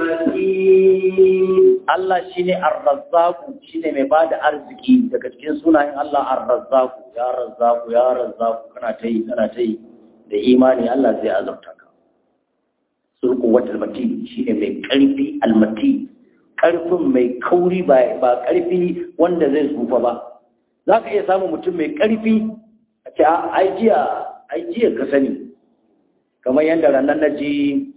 المتين Allah shine ar-razzaq shine mai bada arziki daga cikin sunayen Allah ar-razzaq ya razzaq ya razzaq kana ta yi kana ta yi da imani Allah zai azabta ka sul quwwatul matin shine mai karfi al-matin karfin mai kauri ba ba karfi wanda zai tsufa ba zaka iya samun mutum mai karfi a ce ai jiya ai jiya ka sani kamar yadda ranar na ji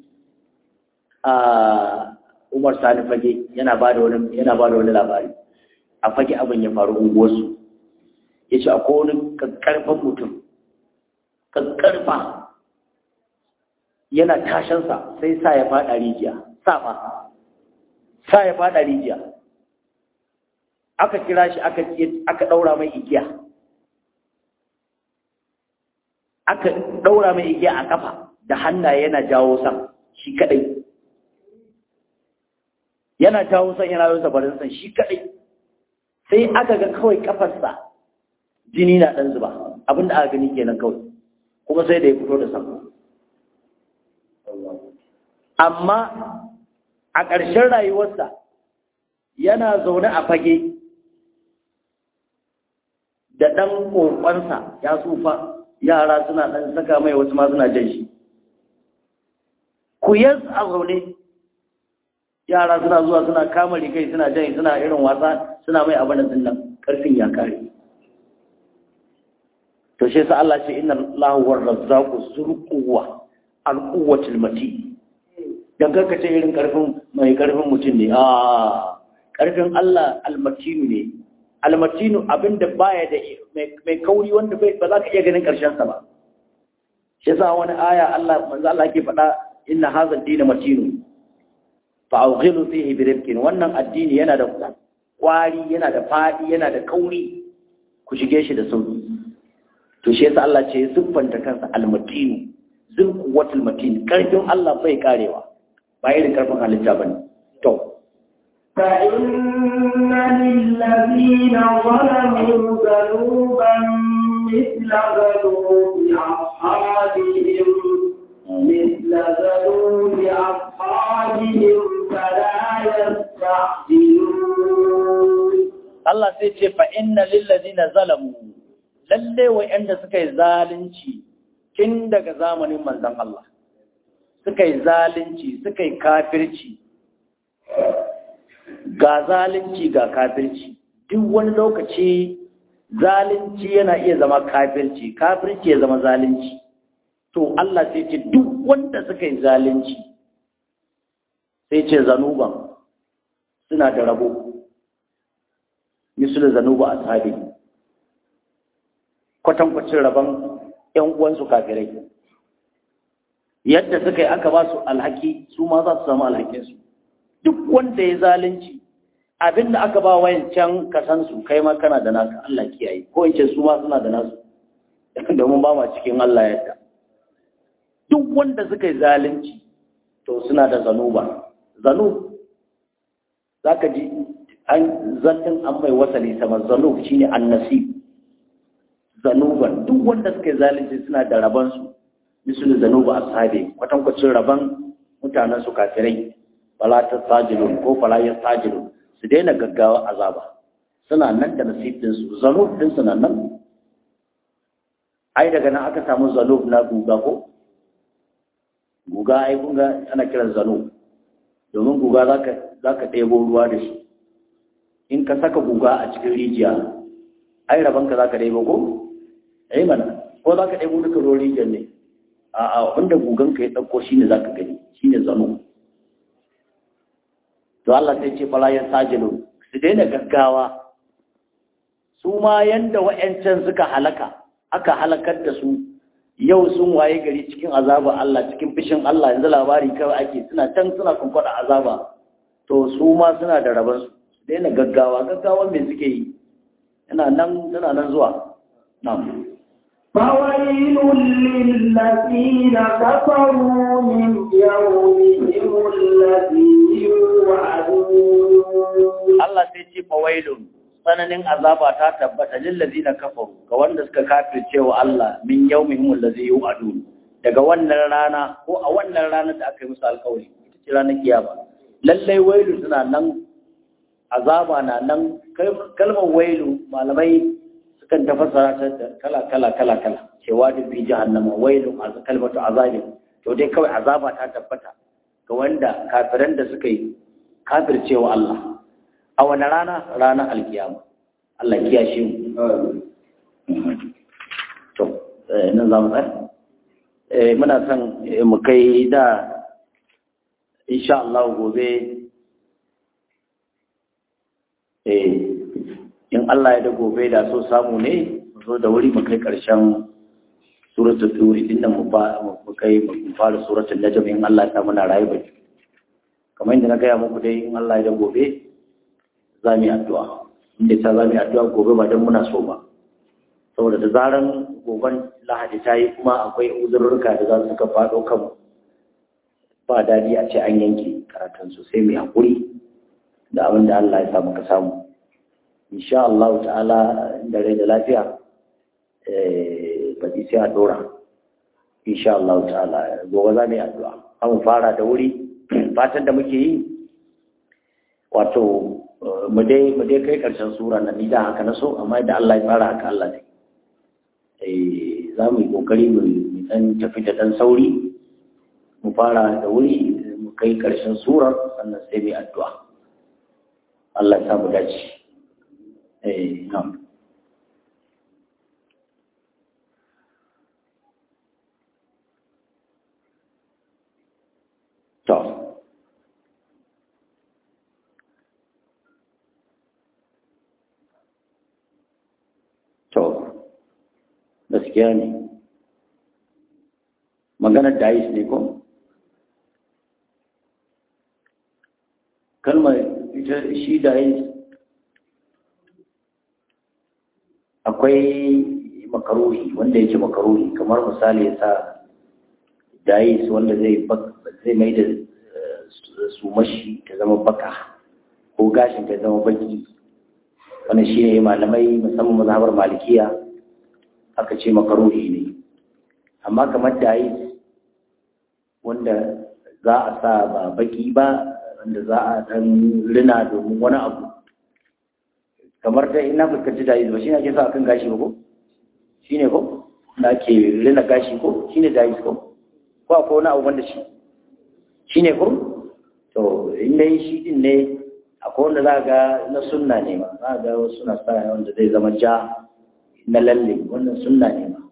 a Umar Sani Fage yana ba da wani yana ba da wani labari a fage abin ya faru unguwarsu ya ce akwai wani kakkarfan mutum kakkarfa yana tashansa sai sa ya fada rijiya safa sa ya fada rijiya aka kira shi aka aka daura mai igiya aka daura mai igiya a kafa da hannaye yana jawo san shi kadai yana jawo san yana yau sabarin san shi kadai sai aka ga kawai kafarsa jini na dan zuba abinda aka gani kenan kawai kuma sai da ya fito da san amma a ƙarshen rayuwarsa yana zaune a fage da ɗan ƙoƙonsa ya tsufa yara suna ɗan saka mai wasu ma suna jan shi ku yas a zaune yara suna zuwa suna kama rikai suna jan suna irin wasa suna mai abin da nan ƙarfin ya kare to shi sa Allah ce inna Allahu war razzaqu zul quwwa al quwwatil mati dan karka ce irin karfin mai karfin mutum ne a karfin Allah al matinu ne al matinu abinda baya da mai kauri wanda bai ba za ka iya ganin karshen sa ba shi sa wani aya Allah manzo Allah yake faɗa inna hadha ad-din matinu fa awghilu fihi bi rifqin wannan addini yana da kwari yana da fadi yana da kauri ku shige shi da sauki to shi yasa Allah ce siffanta kansa al-matin zul quwwatul matin karfin Allah bai karewa ba irin karfin halitta bane to fa inna lillazina zalamu zanuban mithla zanubi ashabihim mithla zanubi ashabihim fala yasta'jilun Allah sai ce fa inna lillazina zalamu lalle wa'anda suka yi zalunci tun daga zamanin manzon Allah suka yi zalunci suka yi kafirci ga zalunci ga kafirci duk wani lokaci zalunci yana iya zama kafirci kafirci ya zama zalunci to Allah sai ce duk wanda suka yi zalunci sai ce zanuban suna da rabo misul zanuba ashabi kwatankwacin rabon ‘yan uwansu kafirai yadda suka yi aka ba su alhaki su ma za su samu alhakinsu duk wanda ya zalunci abinda aka ba wayan can kasansu kai ma kana da naka Allah kiyaye ko in ce su ma suna da nasu domin ba ma cikin Allah yadda duk wanda suka yi zalunci to suna da zanuba zanub za ka ji an zantin an mai wasali sama zanub shine annasib zanuban duk wanda suka yi zalunci suna da rabansu misalin zanuba ashabi kwatankwacin raban mutanen su kafirai fala ta sajilun ko fala ya sajilun su daina gaggawa azaba suna nan da nasibin su zanub din suna nan ai daga nan aka samu zanub na guga ko guga ai kun ga ana kiran zanub domin guga zaka zaka ɗebo ruwa da shi in ka saka guga a cikin rijiya ai rabanka zaka ɗebo ko ai mana ko za ka ɗaya duka ruwan rijiyar ne a a wanda guganka ya ɗauko shi ne za ka gani shi ne zano to Allah sai ce fala ya sajilu su daina gaggawa su ma yanda wa'yancan suka halaka aka halakar da su yau sun waye gari cikin azaba Allah cikin fishin Allah yanzu labari kawai ake suna can suna kunkwada azaba to su ma suna da rabansu su daina gaggawa gaggawan me suke yi yana nan tana nan zuwa na'am فويل للذين كفروا من يومهم الذي يوعدون Allah sai ce fawailun tsananin azaba ta tabbata lillazina kafaru ga wanda suka kafirce wa Allah min yawmihim allazi yu'adun daga wannan rana ko a wannan ranar da aka yi musu alkawari ita ce ranar kiyama lallai wailu suna nan azaba na nan kalmar wailu malamai sukan tafasara ta da kala kala kala kala cewa da fi jahannama wailu a kalmatu azabin to dai kawai azaba ta tabbata ga wanda kafiran da suka yi kafircewa Allah a wani rana ranar alkiyama Allah kiyashe mu to nan za mu tsaya muna son mu kai da insha Allah gobe in Allah ya da gobe da so samu ne mu zo da wuri mu kai ƙarshen suratul turi inda mu ba mu kai mu fara suratul najm in Allah ya muna rayu ba kamar yadda na gaya muku dai in Allah ya da gobe za mu yi addu'a inda ta za mu yi addu'a gobe ba don muna so ba saboda da zaran goben lahadi ta yi kuma akwai uzurruka da za su ka faɗo kanmu ba daɗi a ce an yanke karatun sosai mai haƙuri da abin da Allah ya sa muka samu insha Allah ta'ala da rai da lafiya ba sai a dora insha Allah ta'ala gobe za mu yi addu'a an fara da wuri fatan da muke yi wato mu dai mu dai kai karshen sura nan ni da haka na so amma da Allah ya tsara haka Allah ne eh za mu yi kokari mu dan tafi da dan sauri mu fara da wuri mu kai karshen surar sannan sai mu addu'a Allah ya samu dace eh na'am to to gaskiya ne maganar dais ne ko kalmar ita shi dais akwai makaruhi wanda yake makaruhi kamar misali ya sa dais wanda zai zai mai da su mashi ta zama baka ko gashin ta zama baki wannan shi ne malamai musamman mazhabar malikiya aka ce makaruhi ne amma kamar dais wanda za a sa ba baki ba wanda za a dan rina domin wani abu kamar da ina fuskanci dais ba shi ne ake sa akan gashi ba ko shi ne ko da ake rina gashi ko shi ne dais ko ko akwai wani abu wanda shi shi ne ko to in dai shi din ne akwai wanda za ga na sunna ne ma za ga wasu suna sa wanda zai zama ja na lalle wannan sunna ne ma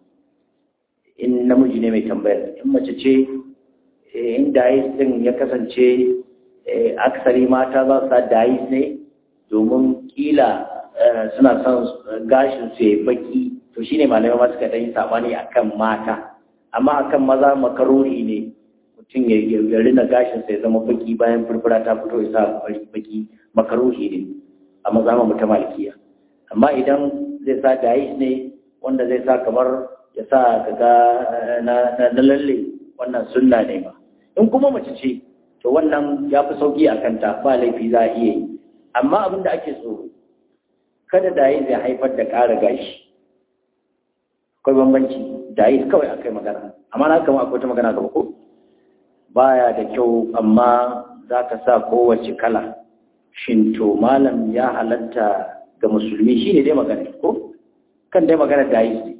in namiji ne mai tambayar in mace ce in dais din ya kasance aksari mata za su sa dais ne domin kila suna son gashin su ya baki to shine malamai ma suka dan yi sabani akan mata amma akan maza makarori ne mutum ya rina gashin sai zama baki bayan furfura ta fito ya sa baki makaruhi ne a maza mu ta malikiya amma idan zai sa dais ne wanda zai sa kamar ya sa kaga na na lalle wannan sunna ne ba in kuma mace ce to wannan ya fi sauki a kanta ba laifi za a iya yi amma abin da ake tsoro kada dais ya haifar da ƙara gashi akwai bambanci dais kawai akai magana amma na kama akwai ta magana gaba ko baya da kyau amma za ka sa kowace kala shin to malam ya halatta ga musulmi shi ne dai magana ko kan dai magana da yi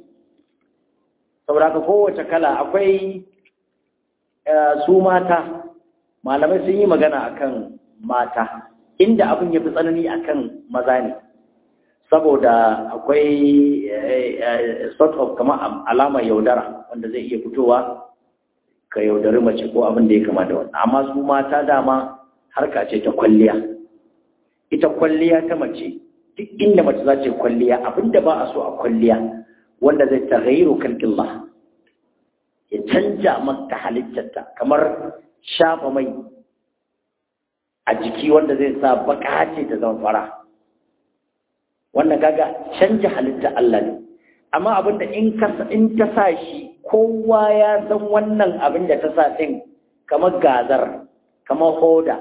saboda ka kowace kala akwai su mata malamai sun yi magana akan mata inda abin ya fi tsanani akan maza ne saboda akwai sort of kamar alamar yaudara wanda zai iya fitowa ka yaudari mace ko abin da ya kama da wannan amma su mata dama harka ce ta kwalliya ita kwalliya ta mace duk inda mace za ce kwalliya abin da ba a so a kwalliya wanda zai taghayyiru kalqillah ya canja maka halittarta kamar shafa mai a jiki wanda zai sa baka ce ta zama fara wannan kaga canja halitta Allah ne amma abinda in ka in ta sa shi kowa ya san wannan abin da ta sa din kamar gazar kamar hoda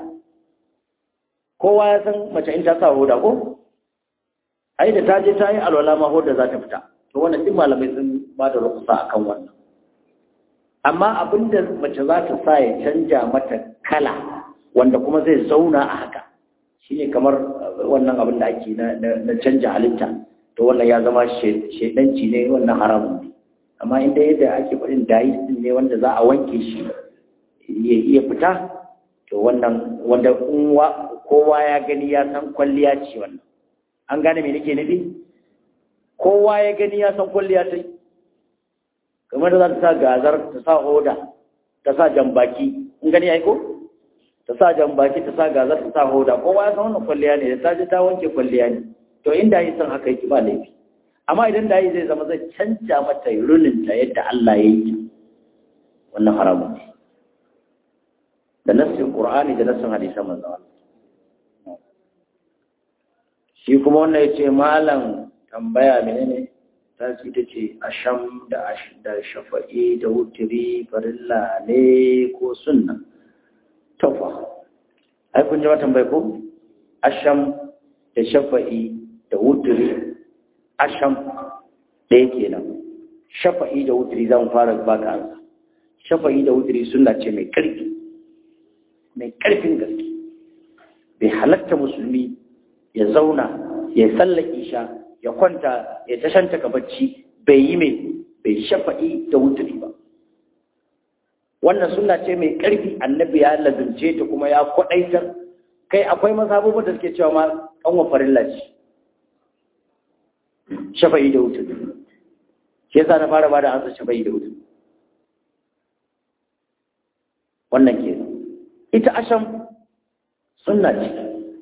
kowa ya san mace in ta sa hoda ko ai da ta je ta yi alwala ma hoda za ta fita to wannan duk malamai sun ba da rukusa akan wannan amma abin da mace za ta sa ya canja mata kala wanda kuma zai zauna a haka shine kamar wannan abin da ake na canja halitta to wannan ya zama shaidanci ne wannan haramun ne amma inda yadda ake faɗin dais din ne wanda za a wanke shi ya iya fita to wannan wanda kowa ya gani ya san kwalliya ce wannan an gane me nake nufi kowa ya gani ya san kwalliya ta kamar da za ta sa gazar ta sa hoda ta sa jambaki in gani aiko ta sa jambaki ta sa gazar ta sa hoda kowa ya san wannan kwalliya ne da ta ji ta wanke kwalliya ne to inda yi san haka yake ba laifi amma idan da yi zai zama zai canja mata runinta yadda Allah ya yi wannan haramun ne da nassin Qur'ani da nassin hadisan manzo shi kuma wannan yace malam tambaya menene ta ce ta ce asham da da shafa'i da wutiri farilla ne ko sunna tofa ai kun ji wa tambaye ko asham da shafa'i da wutiri asham ɗaya kenan shafa'i da wutiri zan fara baka ansa shafa'i da wutiri sunna ce mai ƙarfi mai ƙarfin gaske bai halatta musulmi ya zauna ya sallar isha ya kwanta ya tashanta ka bacci bai yi mai bai shafa'i da wuturi ba wannan suna ce mai ƙarfi annabi ya lazimce ta kuma ya kwaɗaitar kai akwai mazhabobin da suke cewa ma kanwa farilla ce shafa'i da wuturi shi yasa na fara bada ansa shafa'i da wuturi wannan ke ita asham sunna ce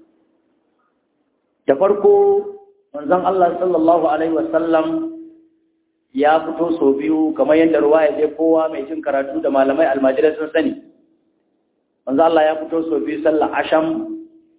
da farko manzon Allah sallallahu alaihi wasallam ya fito sau biyu kamar yadda ruwa ya je kowa mai jin karatu da malamai almajirai sun sani manzon Allah ya fito sau biyu sallar asham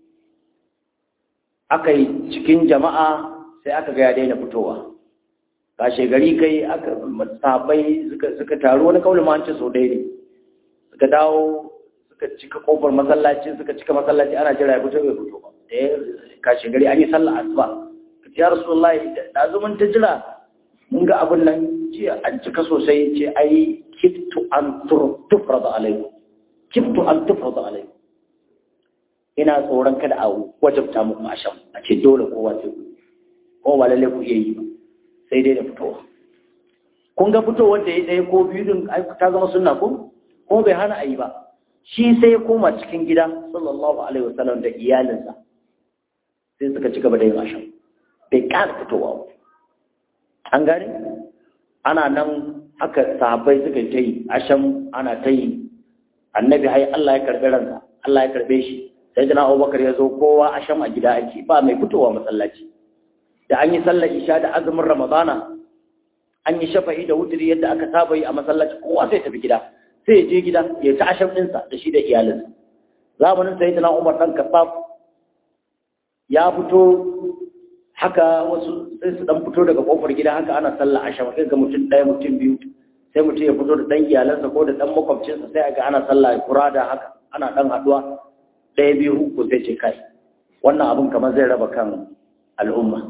aka yi cikin jama'a sai aka ga ya daina fitowa kashe gari kai aka sahabbai suka suka taru wani kaulin ma an ce sau ɗaya ne suka dawo suka cika kofar masallaci suka cika masallaci ana jira ya fito bai fito ba da ya kashe gari an yi sallah asuba ka ce ya rasulullahi da zumun ta jira mun ga abin nan ce an cika sosai ce ai kiftu an tufrada alaikum kiftu an tufrada alaikum ina tsoron kada a wajabta muku asham a ce dole kowa sai ku ko ba lalle ku iya yi ba sai dai da fitowa kun ga fitowar da ya ɗaya ko biyu din ta zama sunna ko ko bai hana a yi ba shi sai ya koma cikin gida sallallahu alaihi wasallam da iyalinsa sai suka ci gaba da yin asham bai ƙara fitowa ba an gane ana nan haka sahabbai suka ta yi asham ana ta yi annabi hai Allah ya karɓi ransa Allah ya karɓe shi sai jana abubakar ya zo kowa asham a gida ake ba mai fitowa masallaci da an yi sallar isha da azumin ramadana an yi shafa'i da wuturi yadda aka saba yi a masallaci kowa sai tafi gida sai ya je gida ya ta asham ɗinsa da shi da iyalinsa zamanin sai jana umar ɗan kasaf ya fito haka wasu sai su ɗan fito daga ƙofar gida haka ana sallar asham sai ga mutum ɗaya mutum biyu sai mutum ya fito da ɗan iyalansa ko da ɗan makwabcinsa sai ga ana sallah kurada haka ana ɗan haɗuwa ɗaya biyu uku sai ce kai wannan abin kamar zai raba kan al'umma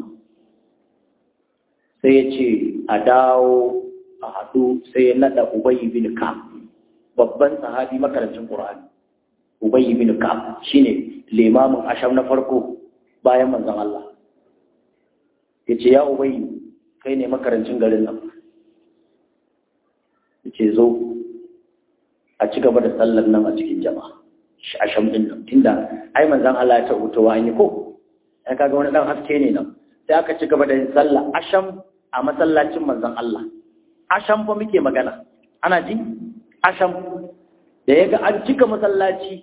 sai ya ce a dawo a haɗu sai ya naɗa ubayi bin ka babban sahabi makarancin ƙur'ani ubayi bin ka shine limamin asham na farko bayan manzon Allah ya ce ya ubayi kai ne makarancin garin nan ya ce zo a ci gaba da sallar nan a cikin jama'a asham din nan tunda ai manzon Allah ya tabbata wa an yi ko ai kaga wani dan haske ne nan sai aka ci gaba da yin sallah asham a masallacin manzon Allah asham fa muke magana ana ji asham da yaga an cika masallaci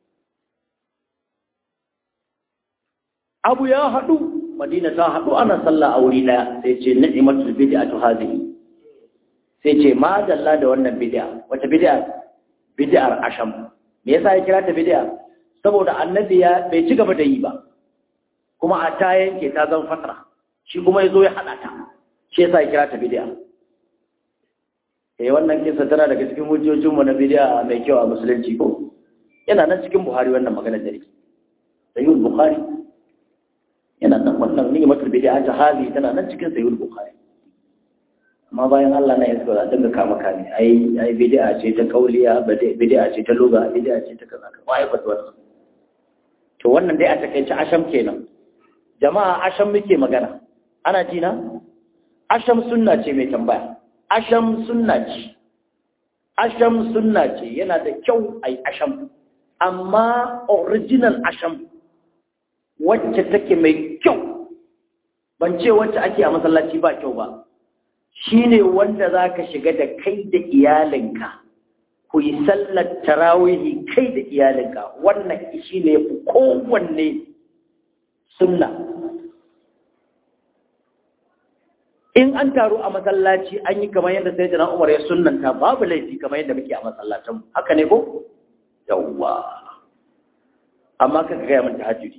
abu ya hadu madina ta hadu ana sallah a wuri daya sai ce ni'matul bid'atu hadhihi sai ce ma dalla da wannan bid'a wata bid'a bid'ar asham me yasa ya kira ta bid'a saboda annabi ya bai ci gaba da yi ba kuma a ta yanke ta zan fatara shi kuma yazo ya hada ta shi yasa ya kira ta bid'a eh wannan kisa tana daga cikin hujjojin mu na bid'a mai kyau a musulunci ko yana nan cikin Buhari wannan magana da yake Sahih Bukhari yana nan wannan ni'matul bid'a ta hali tana nan cikin Sahih Bukhari amma bayan Allah na yanzu za dinga kama kame ai ai bid'a ce ta kauliya bid'a ce ta lugha bid'a ce ta kaza wai ba wannan to wannan dai a takeice asham kenan jama'a asham muke magana ana ji na asham sunna ce mai tambaya asham sunna ce asham sunna ce yana da kyau ai asham amma original asham wacce take mai kyau ban ce wacce ake a masallaci ba kyau ba shi ne wanda za ka shiga da kai da iyalinka ku yi sallar tarawihi kai da iyalinka wannan shi ne kowanne sunna in an taru a masallaci an yi kamar yadda sai jana umar ya sunanta babu laifi kamar yadda muke a masallacin haka ne ko yawwa amma ka gaya min tahajjudi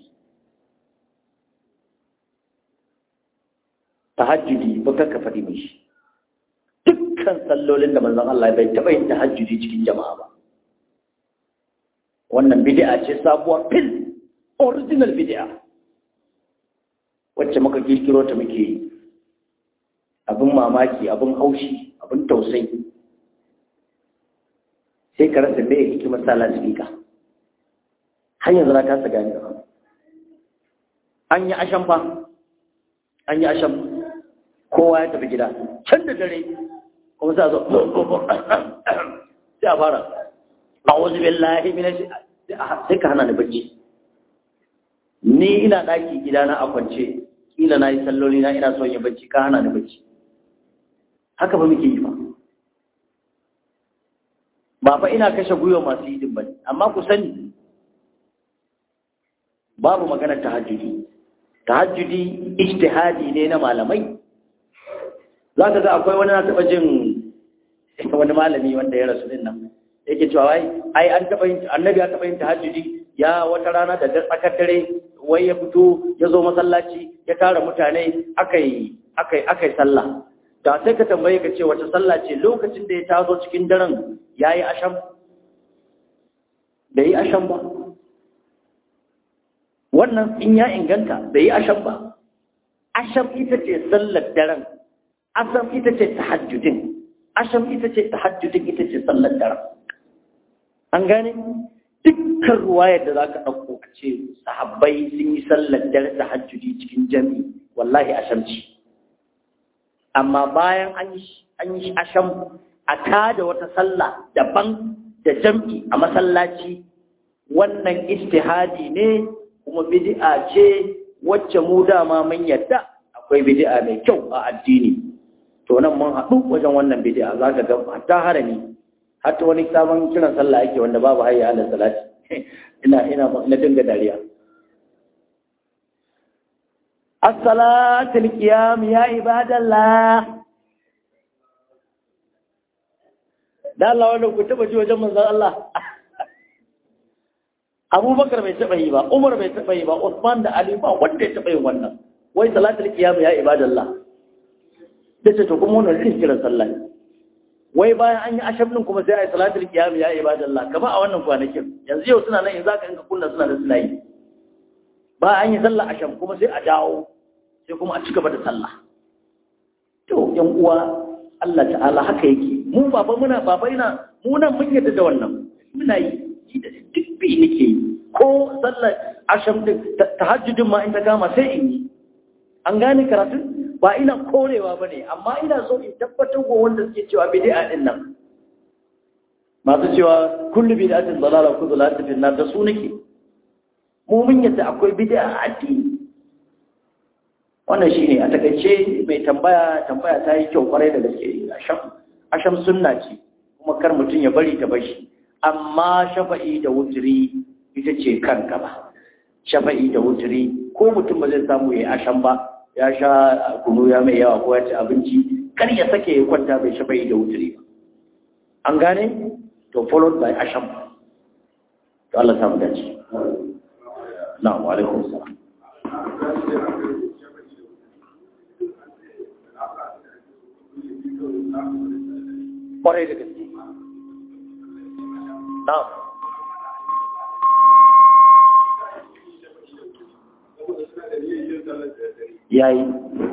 tahajjudi ba ka faɗi mishi dukkan sallolin da manzon Allah bai taɓa yin tahajjudi cikin jama'a ba wannan bid'a ce sabuwar fil original bid'a wacce muka kirkiro ta muke yi abin mamaki abin haushi abin tausayi sai ka rasa me hikimar sa lasifika har yanzu na kasa gane ba an yi ashan fa an yi ashan kowa ya tafi gida can da dare kuma sai a zo sai a fara a wasu billahi mina sai ka hana ni bacci ni ina ɗaki gidana a kwance kila na yi salloli na ina son yin bacci ka hana ni bacci haka ba muke yi ba ba fa ina kashe gwiwa masu yi ba amma ku sani babu maganar tahajjudi tahajjudi ijtihadi ne na malamai za ka ga akwai wani na taɓa jin wani malami wanda ya rasu din nan yake cewa wai ai an taɓa yin annabi ya taɓa yin tahajjudi ya wata rana da tsakar dare wai ya fito ya zo masallaci ya tara mutane akai akai akai sallah da sai ka tambaye ka ce wace sallah ce lokacin da ya tazo cikin daren yayi asham bai yi asham ba wannan in ya inganta bai yi asham ba asham ita ce sallar daren asham ita ce tahajjudin asham ita ce tahajjudin ita ce sallar daren an gane dukkan ruwayar da za ka ɗauko a ce sahabbai sun yi sallar dare tahajjudi cikin jami'i wallahi asham ce amma bayan an yi asham a tada wata sallah daban da jam'i a masallaci wannan istihadi ne kuma bid'a ce wacce mu dama mun yadda akwai bid'a mai kyau a addini to nan mun haɗu wajen wannan bid'a za ka ga hatta harami hatta wani sabon kiran sallah ake wanda babu hayya ala salati ina ina na dinga dariya as-salatul qiyam ya ibadallah da Allah wannan ku taba ji wajen manzon Allah Abubakar bai taba yi ba Umar bai taba yi ba Uthman da Ali ba wanda ya taba yin wannan wai salatul qiyam ya ibadallah dace to kuma wannan irin kiran sallah ne wai bayan an yi ashabnin kuma sai a yi salatul qiyam ya ibadallah kamar a wannan kwanakin yanzu yau suna nan in zaka inka kunna suna da suna yi ba an yi sallah asham kuma sai a dawo sai kuma a ci gaba da sallah to yan uwa Allah ta'ala haka yake mu baba muna baba ina mu nan mun yadda da wannan muna yi ni da duk bi nake yi ko sallar asham din tahajjudin ma in ta gama sai in yi an gane karatun ba ina korewa ba ne amma ina so in tabbatar wa wanda suke cewa bid'a din nan masu cewa kullu bid'atin dalala kullu dalalatin fi nar da su nake mu mun yadda akwai bid'a a addini wannan shine a takaice mai tambaya tambaya ta yi kyau kwarai da gaske asham asham sunna ce kuma kar mutum ya bari ta bashi amma shafa'i da wutri ita ce kan gaba shafa'i da wutri ko mutum ba zai samu yayi asham ba ya sha kunu ya mai yawa ko ya ci abinci kar ya sake ya kwanta bai shafa'i da wutri ba an gane to followed by asham to Allah samu dace na'am wa alaikum salam kwarai da gaske na'am yayi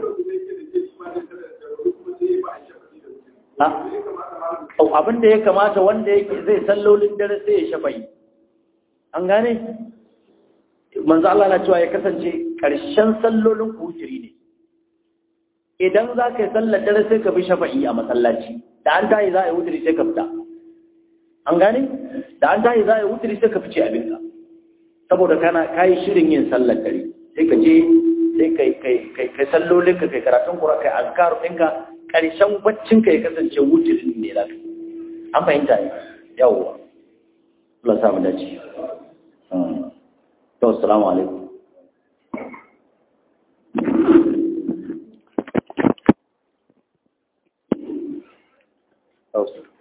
abin da ya kamata wanda yake zai sallolin dare sai ya shafayi an gane manzo Allah na cewa ya kasance ƙarshen sallolin kujiri ne idan za ka yi sallar dare sai ka bi shafa'i a masallaci da an tayi za a yi wuturi sai ka fita an gane da an tayi za a yi wuturi sai ka fice abinka saboda kana kayi shirin yin sallar dare sai ka je sai kai kai kai kai sallolin ka kai karatun Qur'ani kai azkar ɗinka ƙarshen baccin ka ya kasance wutirin ne za ka an fahimta ne yawwa Allah sa mu dace to assalamu alaikum Oh,